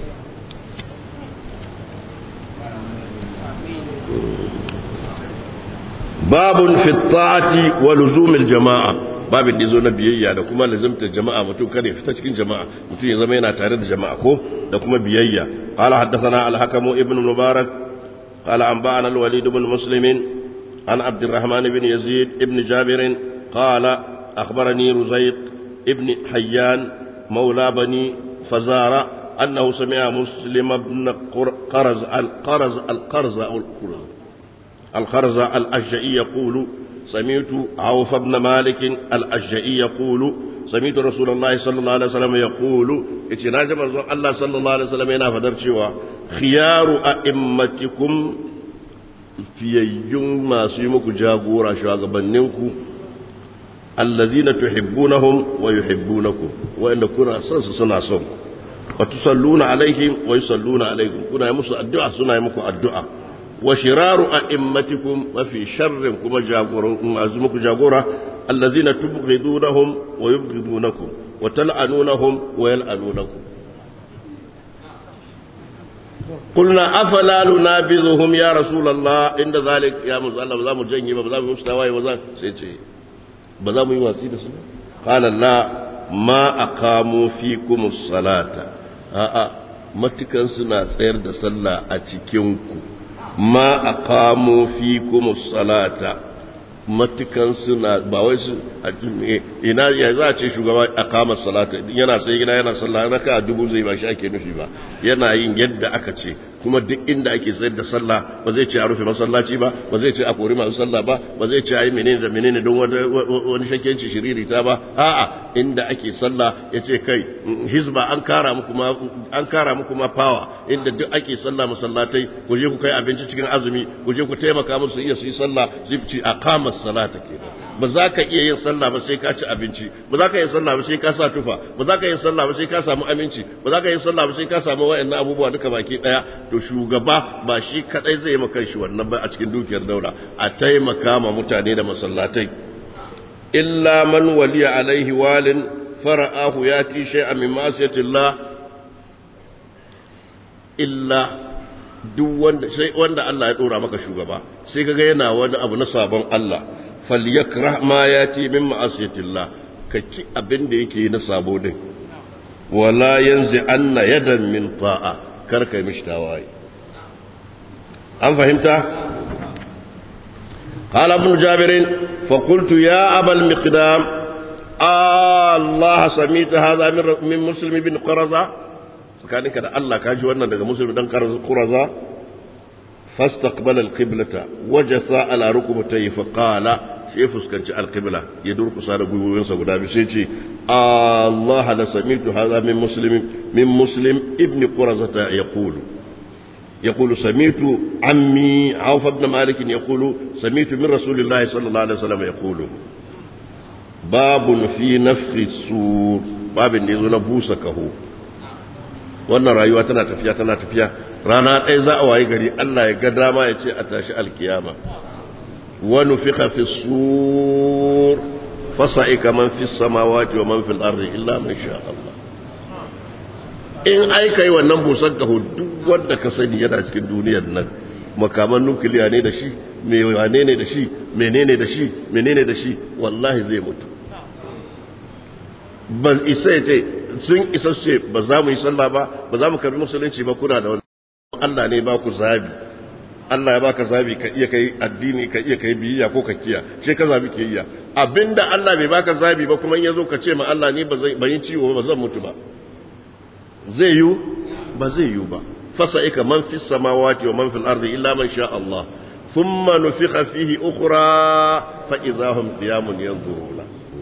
babun fi ta'ati wa luzumil jama'a babin da zo na biyayya da kuma lazimtar jama'a mutum kada ya fita cikin jama'a mutum ya zama yana tare da jama'a ko da kuma biyayya qala haddathana al-hakim ibn mubarak qala anba'ana al-walid ibn muslim an abd الرحمن بن يزيد ابن جابر قال أخبرني رزيق ابن حيان مولى بني فزارة أنه سمع مسلم بن قرز القرز القرز أو القرز الخرز الأشجعي يقول سمعت عوف بن مالك الأشجعي يقول سمعت رسول الله صلى الله عليه وسلم يقول اتناج الله صلى الله عليه وسلم ينا فدر شوى خيار أئمتكم fiyayyun masu yi muku jagora shugabanninku allazina tuhibbunahum wa yuhibbunakum wa'anda kuna son su suna son wa tusalluna alaihim wa yusalluna alaikum kuna yi musu addu'a suna yi muku addu'a wa shiraru a'immatikum wa fi sharrin kuma jagoran masu muku jagora allazina tubghidunahum wa yubghidunakum wa tal'anunahum wa yal'anunakum قلنا أفلا ننابذهم يا رسول الله عند ذلك يا مزال الله بزام جنجي بزام مستوى بزام سيتي بزام يواسي دسو قال لا ما أقاموا فيكم الصلاة آآ matukan suna tsayar da sallah a cikinku ma aqamu fikum salata matukan suna ba wai su ina ya za a ce shugaba a kama salata yana sai gina yana sallah raka a dubu zai ba shi ake nufi ba yana yin yadda aka ce kuma duk inda ake sayar da sallah ba zai ce a rufe masallaci ba ba zai ce a kori masu sallah ba ba zai ce a yi menene da menene don wani shakkenci shiriri ta ba a'a inda ake sallah ya ce kai hizba an kara muku ma an kara muku ma power inda duk ake sallah masallatai ku je ku kai abinci cikin azumi ku je ku taimaka musu iya su yi sallah su ci a kama salata kenan ba za ka iya yin sallah ba sai ka ci abinci ba za ka yi sallah ba sai ka sa tufa ba za ka yi sallah ba sai ka samu aminci ba za ka yi sallah ba sai ka samu wayannan abubuwa duka baki daya to shugaba ba shi kadai zai yi maka shi wannan ba a cikin dukiyar daula a taimaka ma mutane da masallatai illa man waliya alaihi walin fara'ahu yati shay'an min ma'siyatillah illa duk wanda sai wanda Allah ya dora maka shugaba sai kaga yana wani abu na sabon Allah falyakrah ma yati min ma'asiyatillah ka ci abin da yake na sabo din wala yanzi anna yadan min ta'a kar kai mishi tawaye an fahimta قال ابن جابر فقلت يا أبا المقدام الله سميت هذا من مسلم بن قرظة فكان كده الله كاجي وانا daga مسلم بن قرظة فاستقبل القبلة وجثى على ركبتيه فقال sai fuskanci alqibla ya durkusa da gwiwoyinsa guda biyu sai ce Allah la samitu hadha min muslim min muslim ibn qurazata yaqulu يقول سميت عمي عوف بن مالك يقول سميت من رسول الله صلى الله عليه وسلم يقول باب في نفخ السور باب يزو نبوس كهو wannan rayuwa tana tafiya tana tafiya rana ɗaya za a waye gari Allah ya ga dama ya ce a tashi alkiyama wa nufiqa fi sur fasa'ika man fi samawati wa man fil ardi illa man sha Allah in aika yi wannan busan kaho duk wanda ka sani yana cikin duniyar nan makaman nukiliya ne da shi mai wane ne da shi menene da shi menene da shi wallahi zai mutu ba isa ya ce sun isa ce ba za mu yi sallah ba ba za mu karbi musulunci ba kuna da wani Allah ne ba ku zabi Allah ya baka zabi ka iya kai addini ka iya kai biyayya ko ka kiya sai ka zabi ke iya abinda Allah bai baka zabi ba kuma in yazo ka ce ma Allah ni ba zai bayin ciwo ba zan mutu ba zai yiwu ba zai yiwu ba fasa'ika man fi samawati wa man fil ardi illa man sha Allah thumma nufikha fihi ukhra fa idahum qiyamun yanzuruna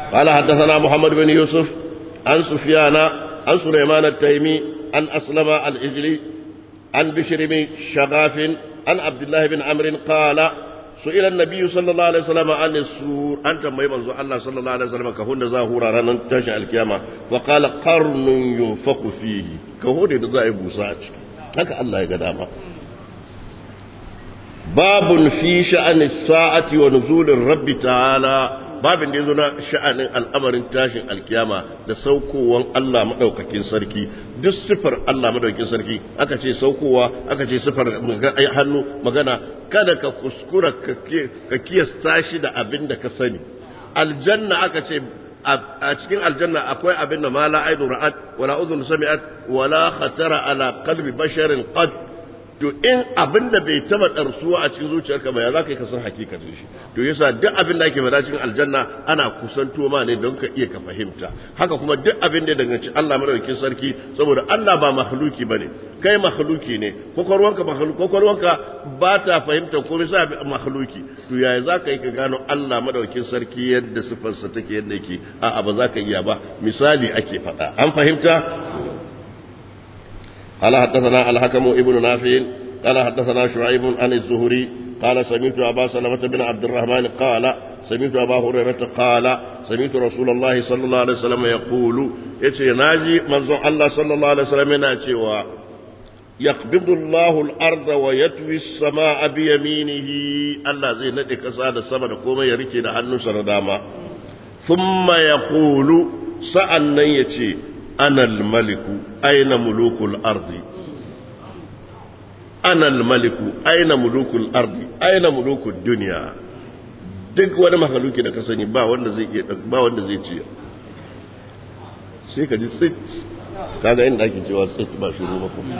قال حدثنا محمد بن يوسف عن سفيان عن سليمان التيمي عن أسلم الإجلي عن بشر بن شغاف عن عبد الله بن عمرو قال سئل النبي صلى الله عليه وسلم عن السور أنت ما يمنزو الله صلى الله عليه وسلم كهون زاهورا رانا تشع الكيامة وقال قرن ينفق فيه كهون دزاي بوساج هكا الله يقدامه باب في شأن الساعة ونزول الرب تعالى babin da ya zo na sha'anin al'amarin tashin alkiyama da saukowar Allah maɗaukakin sarki duk sifar Allah maɗaukakin sarki aka ce saukowa aka ce sifar hannu magana kada ka kuskura ka kiyasta shi da abin da ka sani aljanna aka ce a cikin aljanna akwai abin da ma la aidu ra'at wala udhun sami'at wala khatara ala qalbi basharin qad to in abin da bai taba ɗarsuwa a cikin zuciyarka ba ya za ka yi kasan hakikatin shi to yasa duk abin da ake faɗa cikin aljanna ana kusanto ma ne don ka iya ka fahimta haka kuma duk abin da ya danganci Allah madaukakin sarki saboda Allah ba makhluki bane kai makhluki ne kokorwanka makhluki kokorwanka ba ta fahimta komai sa makhluki to yaya za ka yi ka gano Allah madaukakin sarki yadda sifarsa take yadda yake a'a ba za ka iya ba misali ake faɗa an fahimta قال حدثنا الحكم ابن نافع قال حدثنا شعيب عن الزهري قال سمعت أبا سلمة بن عبد الرحمن قال سمعت أبا هريرة قال سمعت رسول الله صلى الله عليه وسلم يقول يتي ناجي منظر الله صلى الله عليه وسلم يناتي يقبض الله الأرض ويتوي السماء بيمينه الله زي ندي كسادة السماء كوما يريكي لحنو سرداما ثم يقول سألنا يتي أنا الملك أين ملوك الأرض أنا الملك أين ملوك الأرض أين ملوك الدنيا duk wani mahaluki da ka sani ba wanda zai iya ba wanda zai ci sai ka ji tsit kaga inda ake cewa tsit ba shiru ba kuma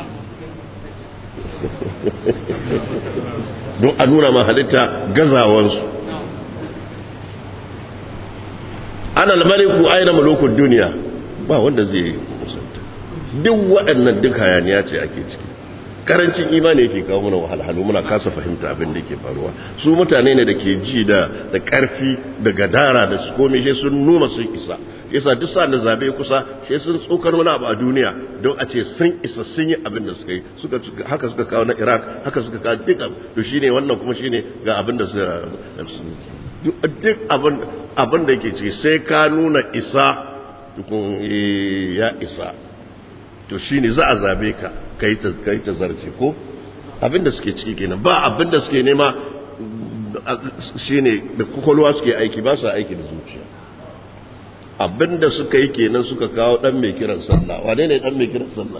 don a nuna ma halitta gazawansu ana almaliku aina mulukun duniya ba wanda zai musanta duk waɗannan duk hayaniya ce ake ciki karancin imani yake kawo mana wahalhalu muna kasa fahimta abin da ke faruwa su mutane ne da ke ji da da ƙarfi da gadara da su komai shi sun nuna sun isa yasa duk sa da zabe kusa shi sun tsokar wani abu a duniya don a ce sun isa sun yi abin da suka yi suka haka suka kawo na Iraq haka suka kawo duk to shine wannan kuma shine ga abin da duk abin abin da yake ce sai ka nuna isa tukun ya isa to shi ne za a zabe ka ka yi ta zarce ko abinda suke ciki kenan ba abinda suke nema shi ne da kwakwalwa suke aiki ba su aiki da zuciya abinda suka yi kenan suka kawo dan mai kiran sallah wane ne dan mai kiran sallah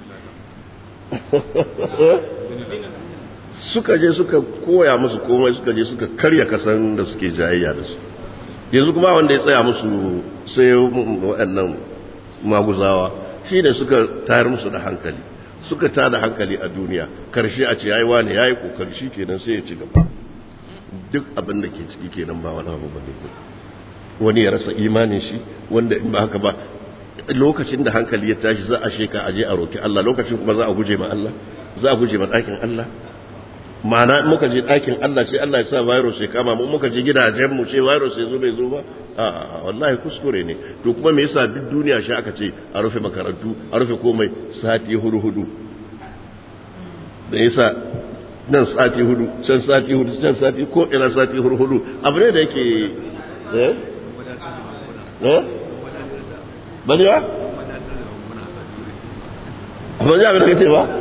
suka je suka koya musu komai suka je suka karya kasan da suke jayayya da su yanzu kuma wanda ya tsaya musu sai waɗannan maguzawa shi ne suka tayar musu da hankali suka ta da hankali a duniya karshe a ce yayi wani yayi kokari shi kenan sai ya ci gaba duk abin da ke ciki kenan ba wani abu bane wani ya rasa imanin shi wanda in ba haka ba lokacin da hankali ya tashi za a sheka a je a roki Allah lokacin kuma za a guje ma Allah za a guje ma ɗakin Allah ma'ana muka je ɗakin Allah sai Allah ya sa virus ya kama mu muka je gidajen mu ce virus ya zo bai zo ba a wallahi kuskure ne to kuma me yasa duk duniya shi aka ce a rufe makarantu a rufe komai sati hudu hudu da yasa nan sati hudu can sati hudu can sati ko ina sati hudu hudu abu ne da yake eh eh bani ba amma ya abin da kace ba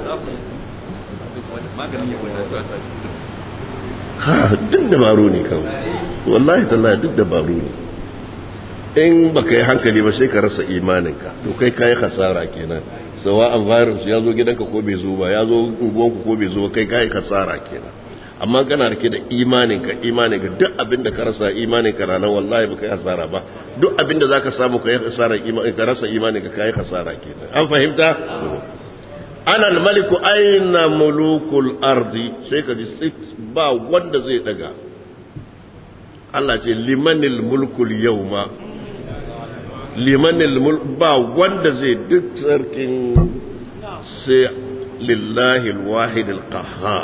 duk dabaru ne kawai wallahi tallahi duk dabaru ne in ba ka yi hankali ba sai ka rasa imaninka to kai ka yi hasara kenan sawa'an virus ya zo gidanka ko bai zo ba ya zo unguwanku ko bai zo kai ka yi hasara kenan amma kana rike da imaninka imaninka duk abin da ka rasa imaninka ranar wallahi ba ka yi hasara ba duk abin da za ka samu ka yi hasara ka rasa imaninka ka yi hasara kenan an fahimta ana maliku aina mulukul ardi sai ka ji ba wanda zai daga Allah ce limanil mulkul yawma limanil mulk ba wanda zai duk sarkin sai lillahi alwahid alqahhar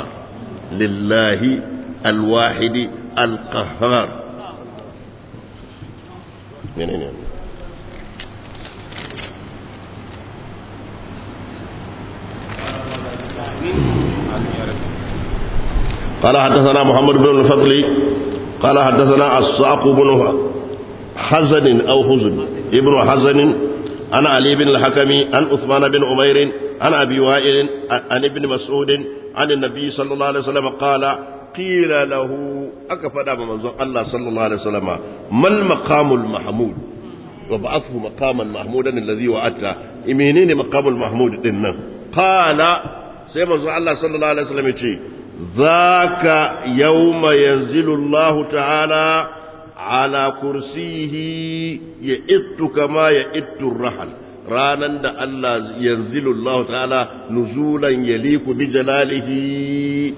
lillahi alwahid alqahhar menene قال حدثنا محمد بن الفضل قال حدثنا الصعق بن حزن أو حزن ابن حزن عن علي بن الحكم عن عثمان بن عمير عن أبي وائل عن ابن مسعود عن النبي صلى الله عليه وسلم قال قيل له أكفنا من الله صلى الله عليه وسلم ما المقام المحمود وبعثه مقاما محمودا الذي وعدته منين مقام المحمود إنه قال سيما الله صلى الله عليه وسلم يقول ذاك يوم ينزل الله تعالى على كرسيه يئت كما يئت الرحل ranan da Allah yanzilu Allah ta'ala nuzulan yaliku bi jalalihi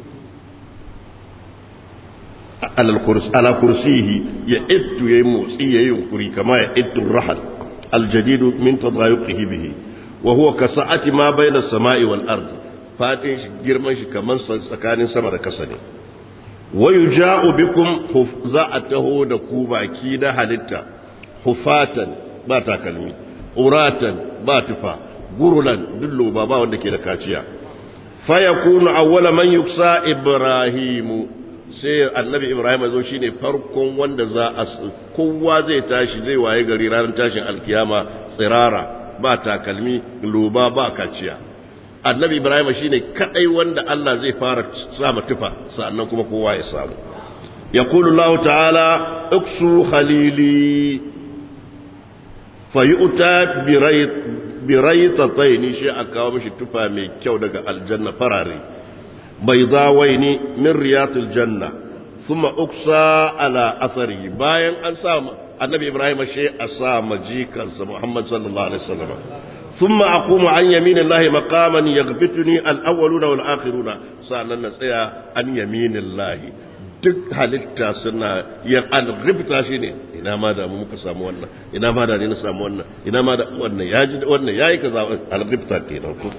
ala kursihi ya ittu yayi motsi yayi yunkuri kama ya ittu rahal aljadidu min tadayuqihi bihi wa huwa ka sa'ati ma bayna as-sama'i wal ardi fadin shi girman shi kaman tsakanin sama da kasa ne wa yuja'u bikum za a taho da ku baki da halitta hufatan ba takalmi uratan ba tufa gurulan dullo ba ba wanda ke da kaciya fa yakunu awwala man yuksa ibrahimu sai annabi ibrahim zo shine farkon wanda za a kowa zai tashi zai waye gari ranar tashin alkiyama tsirara ba takalmi loba ba kaciya annabi ibrahim shine kadai wanda Allah zai fara sama tufa sannan kuma kowa ya samu yaqulu Allah ta'ala uksu khalili fayu'ta birayt biraytatayn shi aka kawo mishi tufa mai kyau daga aljanna farare baydawaini min riyatil janna thumma uksa ala athari bayan an sa annabi ibrahim shi a sa majikansa muhammad sallallahu alaihi wasallam ثم أقوم عن يمين الله مقاما يغبطني الأولون والآخرون سألنا نسيا عن يمين الله duk halitta suna ya alghibta shi ne ina ma da mu muka samu wannan ina ma da ni na samu wannan ina ma da wannan ya ji wannan yayi kaza alghibta kenan ko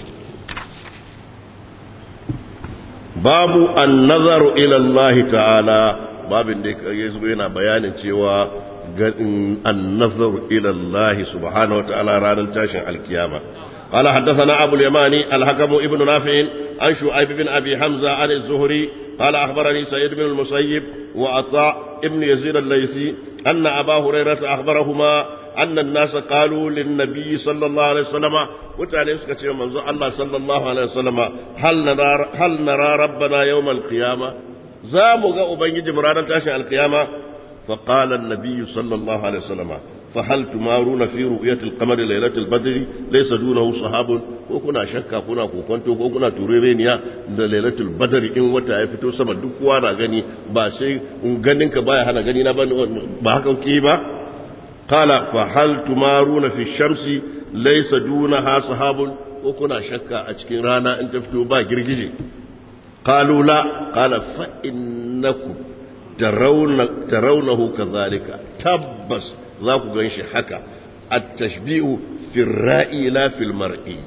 babu an-nazaru ila Allah ta'ala babin da yazo yana bayanin cewa النظر إلى الله سبحانه وتعالى رانا تاشن القيامة قال حدثنا أبو اليماني الحكم ابن نافع عن شعيب بن أبي حمزة عن الزهري قال أخبرني سيد بن المسيب وعطاء ابن يزيد الليثي أن أبا هريرة أخبرهما أن الناس قالوا للنبي صلى الله عليه وسلم وتعني سكتي منذ الله صلى الله عليه وسلم هل نرى, هل نرى ربنا يوم القيامة زاموا أبنجي مرانا تاشن القيامة فقال النبي صلى الله عليه وسلم فهل تمارون في رؤية القمر ليلة البدر ليس دونه صحاب وكنا شكا كنا كوكونتو وكنا توريرينيا ليلة البدر إن وتا يفتو سما duk na gani ba sai ganin ka baya hana gani na ba haka ke ba qala fa hal tumaruna fi shamsi laysa dunaha sahabun ko kuna shakka a cikin rana in ta fito ba girgije qalu la qala fa innakum tarawnahu kadhalika tabbas za ku ganshi haka at-tashbihu fi ar-ra'i la fi al-mar'i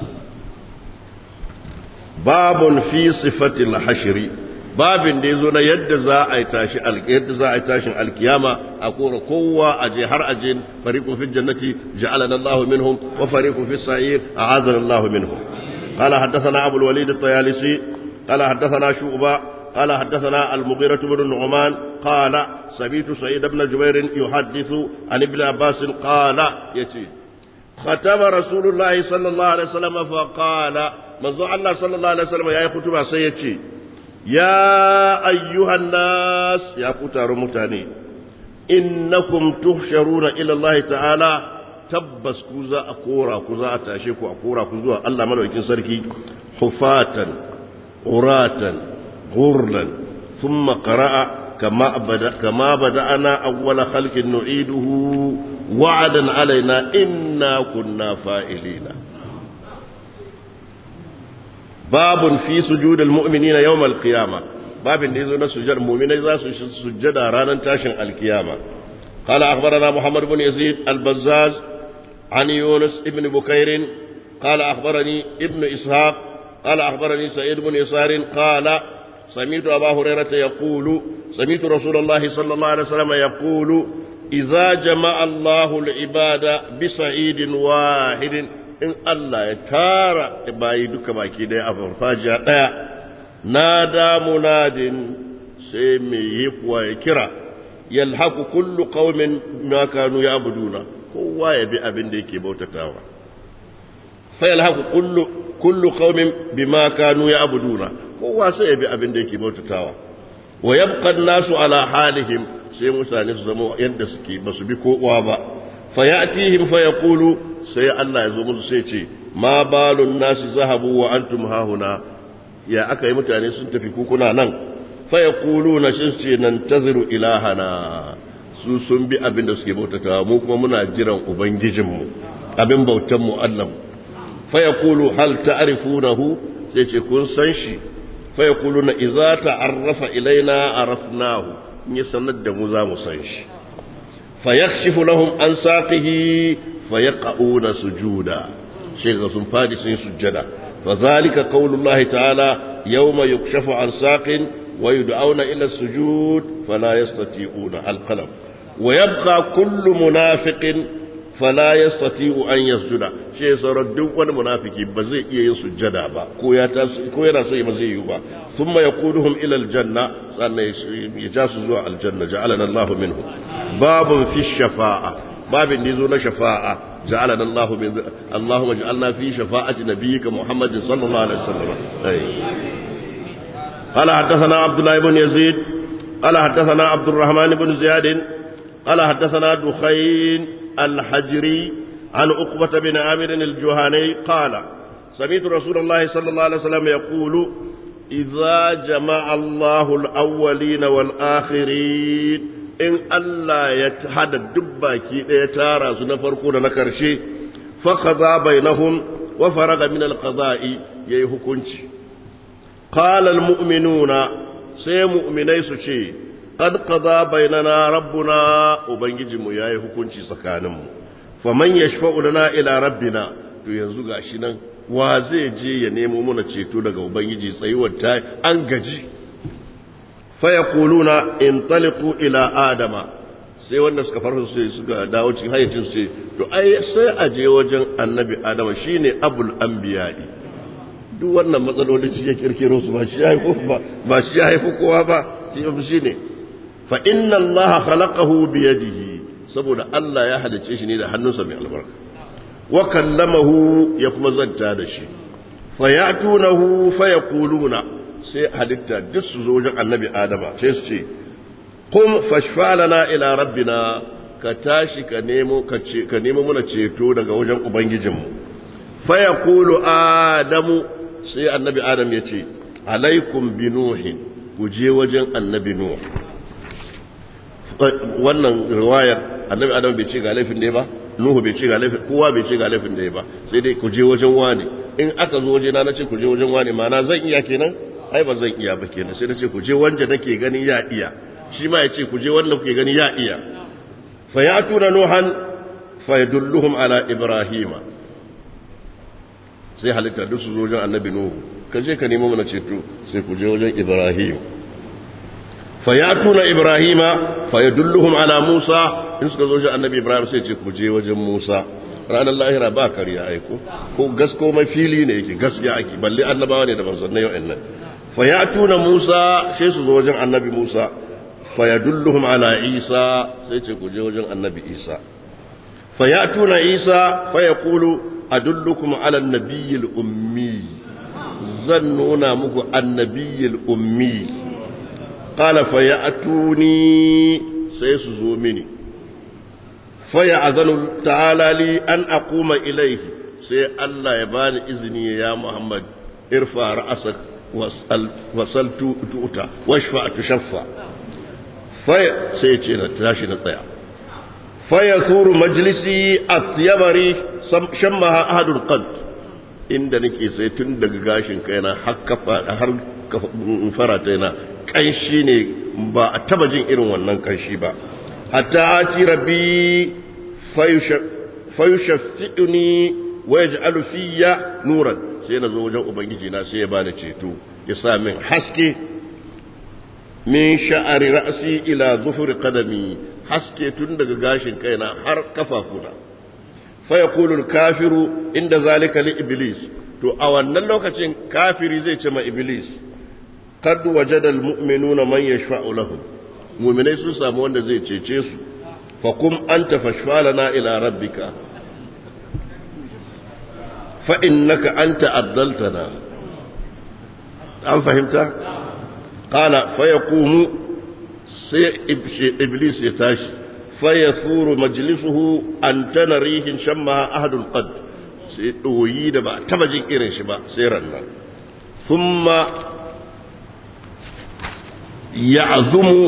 babun fi sifati al-hashri babin da yazo na yadda za a yi tashi yadda za a yi tashin alkiyama a kora kowa aje har aje fariqun fi jannati ja'alana Allahu minhum wa fariqun fi sa'ir a'adana Allahu minhum قال حدثنا أبو الوليد الطيالسي قال حدثنا شعبة قال حدثنا المغيرة بن النعمان قال سمعت سعيد بن جبير يحدث عن ابن عباس قال يتي ختم رسول الله صلى الله عليه وسلم فقال منذ الله صلى الله عليه وسلم يا خطبة سيتي يا أيها الناس يا كتار متاني إنكم تحشرون إلى الله تعالى tabbas ku za a kora ku za a tashe ku a kora ku zuwa Allah madaukakin sarki hufatan uratan غرلا ثم قرأ كما بدأ كما بدأنا أول خلق نعيده وعدا علينا إنا كنا فائلين باب في سجود المؤمنين يوم القيامة باب نزول سجد المؤمنين إذا سجد رانا تاشن القيامة قال أخبرنا محمد بن يزيد البزاز عن يونس ابن بكير قال أخبرني ابن إسحاق قال أخبرني سعيد بن يسار قال سمعت أبا هريرة يقول سمعت رسول الله صلى الله عليه وسلم يقول إذا جمع الله العباد بسعيد واحد إن الله يتارى بايدك باكي دي أفرفاجة نادى مناد سيمي يقوى يكرا يلحق كل قوم ما كانوا يعبدون هو يبي أبن ديكي بوتتاوى فيلحق كل كل قوم بما كانوا يعبدون هو سيبي أبن ديكي بوتتاوى ويبقى الناس على حالهم sai mutane su zama yadda suke ba su bi kowa ba fa ya'tihim fa yaqulu sai Allah ya zo musu sai ce ma balun nasi zahabu wa antum hahuna ya aka yi mutane sun tafi kukuna nan fa yaquluna shi ce nan taziru ilahana su sun bi abin da suke bautatawa mu kuma muna jiran ubangijinmu abin bautan mu Allah fa yaqulu hal ta'rifunahu sai ce kun san shi fa yaquluna idza ta'arrafa ilaina arafnahu in ya sanar da mu za mu san shi fa yakshifu lahum an saqihi fa yaqauna sujuda shi ga sun fadi sun sujjada fa zalika qaulullahi ta'ala yawma yukshafu an saqin wa yud'auna ila sujud fala yastati'una al-qalam wa yabqa kullu munafiqin fala yastati'u an yasjuda shi sauran duk wani munafiki ba zai iya yin sujjada ba ko ya ko yana so ba zai yi ba thumma yaquduhum ila aljanna sannan ya ja su zuwa aljanna ja'alana Allahu minhu babun fi shafa'a babin da zo na shafa'a ja'alana Allahu min Allahumma ij'alna fi shafa'ati nabiyyika Muhammadin sallallahu alaihi wasallam ay قال حدثنا عبد الله بن يزيد قال حدثنا عبد الرحمن بن زياد قال حدثنا دخين الحجري عن عقبة بن عامر الجهني قال سمعت رسول الله صلى الله عليه وسلم يقول إذا جمع الله الأولين والآخرين إن الله يتحدى الدباكي يتارى سنفرقون نكرشي فقضى بينهم وفرغ من القضاء يهكنش قال المؤمنون سي مؤمني سشي قد قضى بيننا ربنا وبنجم ياي hukunci tsakaninmu faman yashfa'u lana ila rabbina to yanzu gashi nan wa zai je ya nemo mana ceto daga ubangiji tsayuwar ta an gaji fa yaquluna intaliqu ila adama sai wanda suka farfa su suka dawo cikin hayyacin su to ai sai a je wajen annabi adama shine abul anbiya'i duk wannan matsalolin shi ya kirkiro su ba shi ya haifu ba ba shi ya haifu kowa ba shi ne fa inna allaha khalaqahu bi yadihi saboda Allah ya halice shi ne da hannunsa mai albarka wa kallamahu ya kuma zanta da shi fa yatunahu fa yaquluna sai halitta duk su zo wajen annabi adama sai su ce qum fashfa lana ila rabbina ka tashi ka nemo ka ce ka nemo mana ceto daga wajen ubangijinmu fa yaqulu adamu sai annabi adam ya ce alaikum bi nuhin ku je wajen annabi nuh wannan riwayar annabi adam bai ce ga laifin da ba nuhu bai ce ga laifin kowa bai ce ga laifin da ba sai dai ku je wajen wani in aka zo waje na nace ku je wajen wani ma'ana zan iya kenan ai ba zan iya ba kenan sai nace ku je wanda nake ganin ya iya shi ma ya ce ku je wanda kuke gani ya iya fa ya'tuna nuhan fa yadulluhum ala ibrahima sai halitta duk su zo wajen annabi nuhu ka je ka nemo mana ceto sai ku je wajen ibrahim fa yatuna ibrahima fa yadulluhum ala musa in suka zo wajen annabi ibrahim sai ce ku je wajen musa ranar lahira ba kariya aiko ko gasko mai fili ne yake gaskiya ake balle annabawa ne da manzannai yau nan fa yatuna musa sai su zo wajen annabi musa fa yadulluhum ala isa sai ce ku je wajen annabi isa fa yatuna isa fa yaqulu أدلكم على النبي الأمي ظنونا مكو النبي الأمي قال فيأتوني سيسزو مني فيأذن تعالى لي أن أقوم إليه سي الله يبان إذني يا محمد ارفع رأسك واسأل وصل تؤتى واشفع تشفع في سيتشينا تاشي نطيع فيثور مجلسي أطيب ريح شمها أحد القد inda nake sai tun daga gashin kaina har kafa har farata yana kanshi ne ba a taba jin irin wannan kanshi ba hatta ati rabbi fayushaffi'uni wa yaj'alu fiyya nuran sai na zo wajen ubangiji na sai ya bani ceto ya sa min haske min sha'ari ra'si ila zufuri qadami haske tun daga gashin kaina har kafafuna fa yaqulu al-kafiru inda zalika li iblis to a wannan lokacin kafiri zai ce ma iblis qad wajada al-mu'minuna man yashfa'u lahum mu'minai sun samu wanda zai cece su fa kum anta fashfalana ila rabbika fa innaka anta addaltana an fahimta qala fa yaqumu sai iblis ya tashi fa yasuru majlisuhu an tanarihin shamma ahadul qad sai doyi da ba taba jin irin shi ba sai rannan thumma ya'zumu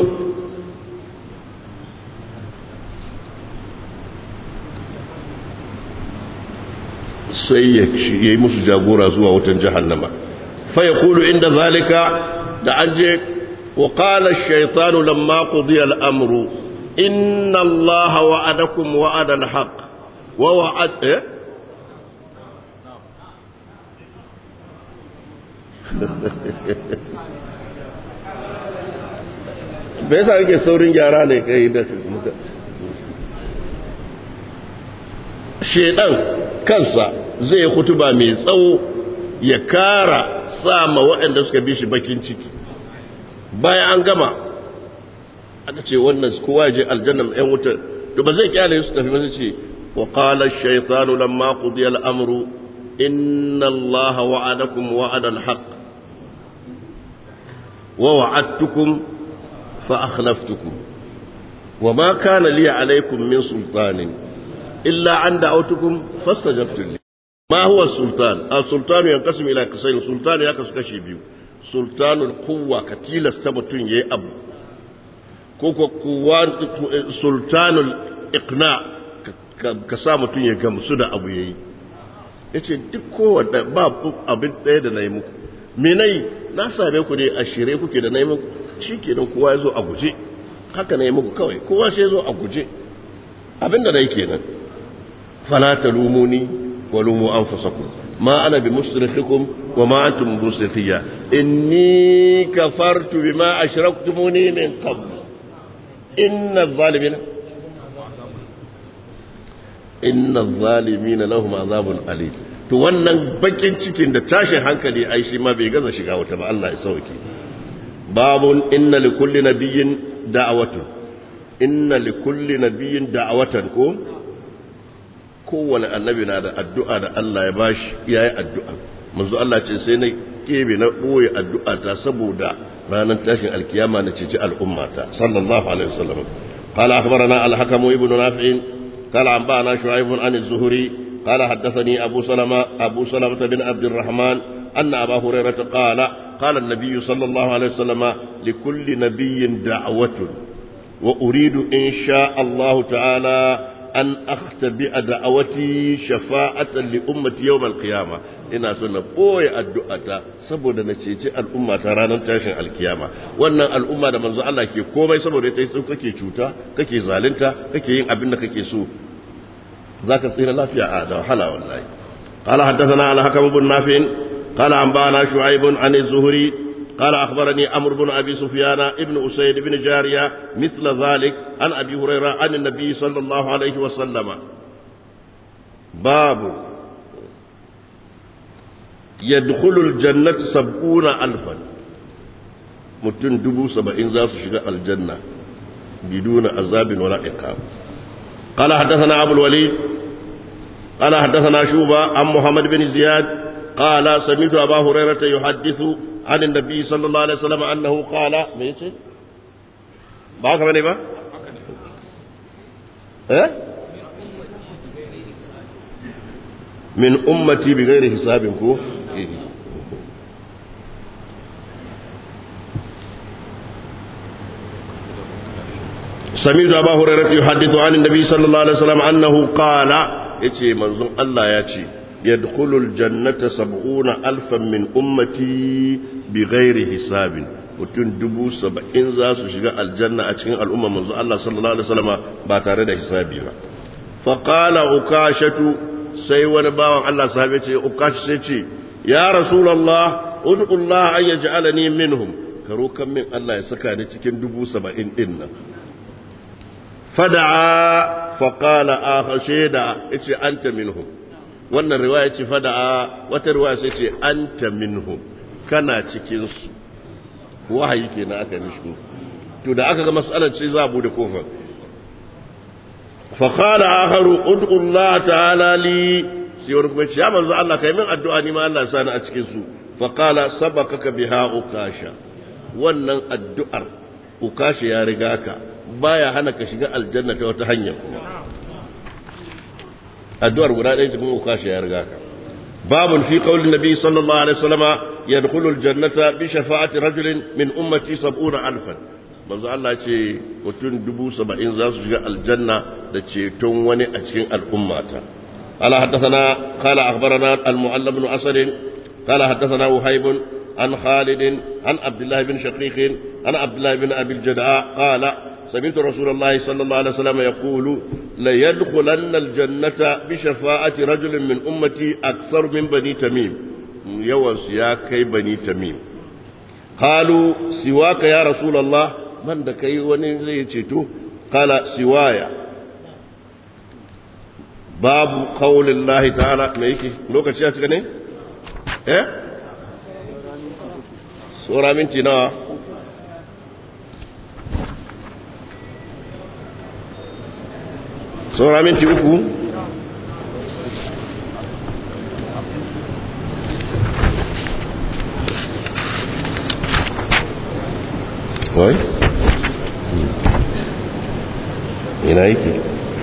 sai ya yi musu jagora zuwa wutan jahannama fa yaqulu inda zalika da an je وقال الشيطان لما قضي الأمر إن الله وعدكم وعد الحق ووعد إيه؟ me yasa kake saurin gyara ne kai da shedan kansa zai hutuba mai tsawo ya kara sa ma waɗanda suka bi shi bakin ciki bayan an gama aka ce wannan kowa je aljanna ɗan wutar to ba zai kyale su tafi ba zai ce wa qala ash-shaytanu lamma qudiya al-amru inna allaha wa'adakum wa'ada al-haqq wa wa'adtukum fa akhlaftukum wa ma kana li alaykum min sultanin illa an da'awtukum fastajabtum li ma huwa sultan as-sultanu yanqasimu ila qismayn sultan ya kasu kashi biyu sultanul kuwa ka tilasta mutum ya yi abu ko ko kuwa sultanul iqna ka sa mutum ya gamsu da abu ya yi ya ce duk kowane ba abin ɗaya da na yi muku menai na same ku ne a shirye kuke da na yi muku shi ke nan kowa ya zo a guje haka na yi muku kawai kowa sai ya zo a guje abin da na yi kenan fala ta lumuni wa lumu an fasaku ما أنا بمصرخكم وما أنتم بمصرخية إني كفرت بما أشركتموني من قبل إن الظالمين إن الظالمين لهم عذاب أليم to wannan bakin cikin da tashin hankali ai shi ma bai gaza shiga wata ba Allah ya sauke babun inna likulli nabiyyin da'awatun inna likulli nabiyyin da'awatan ko kowane annabi na da addu'a da Allah ya bashi ya yi addu'a manzo Allah ce sai na kebe na ɓoye addu'a ta saboda ranar tashin alkiyama na ceci al'ummata sallallahu alaihi wasallam قال أخبرنا الحكم ابن نافع قال أنبأنا شعيب عن الزهري قال حدثني أبو سلمة أبو سلمة بن عبد الرحمن أن أبا هريرة قال قال النبي صلى الله عليه وسلم لكل نبي دعوة وأريد إن شاء الله تعالى an akhtabi'a da'awati shafa'atan li ummati yawm al-qiyama ina so na boye addu'ata saboda na ceci al'umma ta ranar tashin alkiyama wannan al'umma da manzo Allah ke komai saboda ita sai kake cuta kake zalunta kake yin abin da kake so zaka tsira lafiya a da wahala wallahi qala haddathana al-hakam ibn nafi' qala anba'ana shu'aib an az-zuhri قال أخبرني أمر بن أبي سفيان ابن أسيد بن جارية مثل ذلك عن أبي هريرة عن النبي صلى الله عليه وسلم باب يدخل الجنة سبعون ألفا متن دبو سبعين ذات شقاء الجنة بدون عذاب ولا إقام قال حدثنا أبو الوليد قال حدثنا شوبة عن محمد بن زياد قال سمعت أبا هريرة يحدث عن النبي صلى الله عليه وسلم أنه قال ميتي باك بني با ها من أمتي بغير حسابكم سمعت أبا هريرة يحدث عن النبي صلى الله عليه وسلم أنه قال يتي منظوم الله ياتي يدخل الجنة سبعون ألفا من أمتي بغير حساب mutum dubu saba'in za su shiga aljanna a cikin al'umma manzo Allah sallallahu alaihi wasallam ba tare da hisabi ba fa qala ukashatu sai wani bawan Allah sahabe ce ukash sai ce ya rasulullah ud'u Allah an yaj'alani minhum karo kan min Allah ya saka ni cikin dubu saba'in din nan fada'a faqala akha shaida yace anta minhum wannan riwaya ce fada'a wata riwaya sai ce anta minhum kana cikin su wahayi kenan aka mishi to da aka ga mas'alar ce za a bude kofar fa qala akharu ud'u Allah ta'ala li sai wani kuma ce ya manzo Allah kai min addu'a ni ma Allah sani a cikin su fa qala sabaqaka biha ukasha wannan addu'ar ukasha ya riga ka baya hana ka shiga aljanna ta wata hanya kuma addu'ar guda ɗaya cikin ukasha ya riga ka babun fi qaulin nabi sallallahu alaihi wasallama yadkhulu aljannata bi shafa'ati rajulin min ummati sab'una alfan manzo Allah ce mutum dubu saba'in za su shiga aljanna da ceton wani a cikin al'ummata قال حدثنا قال أخبرنا المعلم بن أسد قال حدثنا وهيب عن خالد عن عبد الله بن شقيق عن عبد الله بن أبي الجدعاء قال سمعت رسول الله صلى الله عليه وسلم يقول ليدخلن الجنة بشفاعة رجل من أمتي أكثر من بني تميم يوس يا كي بني تميم قالوا سواك يا رسول الله من دكي ونزي قال سوايا babu kaulin lahi ta'ala mai yake lokaci ya cika ne? eh? tsora minti nawa tsora minti uku wai? ina yake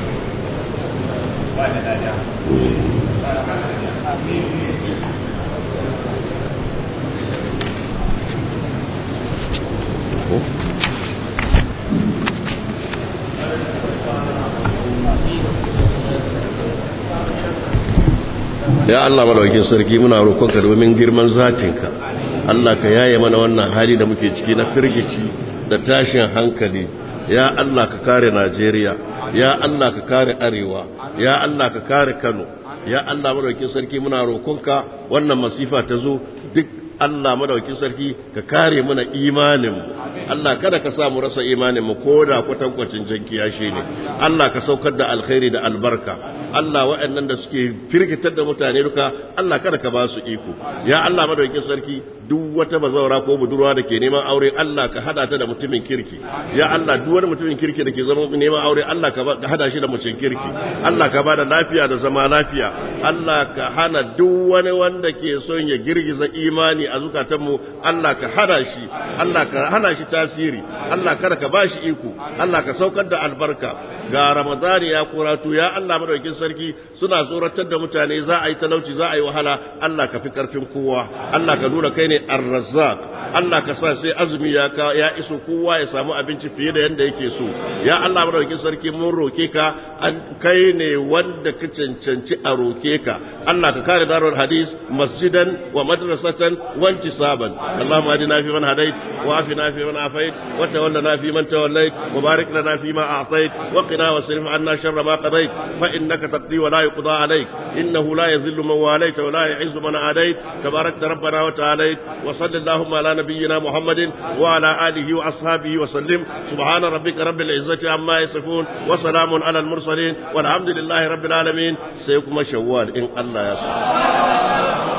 ya Allah madaukin sarki muna roƙonka domin girman zatinka Allah ka yaye mana wannan hali da muke ciki na firgici da tashin hankali ya Allah ka kare Najeriya ya Allah ka kare Arewa ya Allah ka kare Kano ya Allah madaukin sarki muna roƙonka wannan masifa ta zo duk Allah madaukin sarki ka kare mana imanin Allah kada ka sa mu rasa imanin mu ko da kwatankwacin jankiya shi ne Allah ka saukar da alkhairi da albarka Allah waɗannan da suke firgitar da mutane duka Allah kada ka ba su iko ya Allah madaukin sarki duk wata bazaura ko budurwa da ke neman aure Allah ka hada ta da mutumin kirki ya Allah duk wani mutumin kirki da ke zama neman aure Allah ka hada shi da mutum kirki Allah ka bada lafiya da zama lafiya Allah ka hana duk wani wanda ke son ya girgiza imani a zukatanmu Allah ka hana shi Allah ka hana shi tasiri Allah kada ka bashi iko Allah ka saukar da albarka ga Ramadani ya kuratu ya Allah madaukakin sarki suna tsoratar da mutane za a yi talauci za a yi wahala Allah ka fi karfin kowa Allah ka nuna kai ne ar-razzaq Allah ka sa sai azumi ya ka ya iso kowa ya samu abinci fiye da yanda yake so ya Allah madaukakin sarki mun roke ka an kai ne wanda ka cancanci a roke ka Allah ka kare darul hadis masjidan wa madrasatan wa intisaban Allahumma adina fi man hadait wa afina fi man afait wa tawallana fi man tawallait wa barik lana fi ma a'tait wa qina wasrif anna sharra ma qadait fa innaka taqdi wa la yuqda alayk innahu la yadhillu man walayta wa la yu'izzu man adait tabarakta rabbana wa ta'alayt wa sallallahu ala nabiyyina muhammadin wa ala alihi wa ashabihi wa sallim subhana rabbika rabbil izzati amma yasifun wa salamun ala al mursalin walhamdulillahi rabbil alamin sai kuma shawwal in Allah ya sa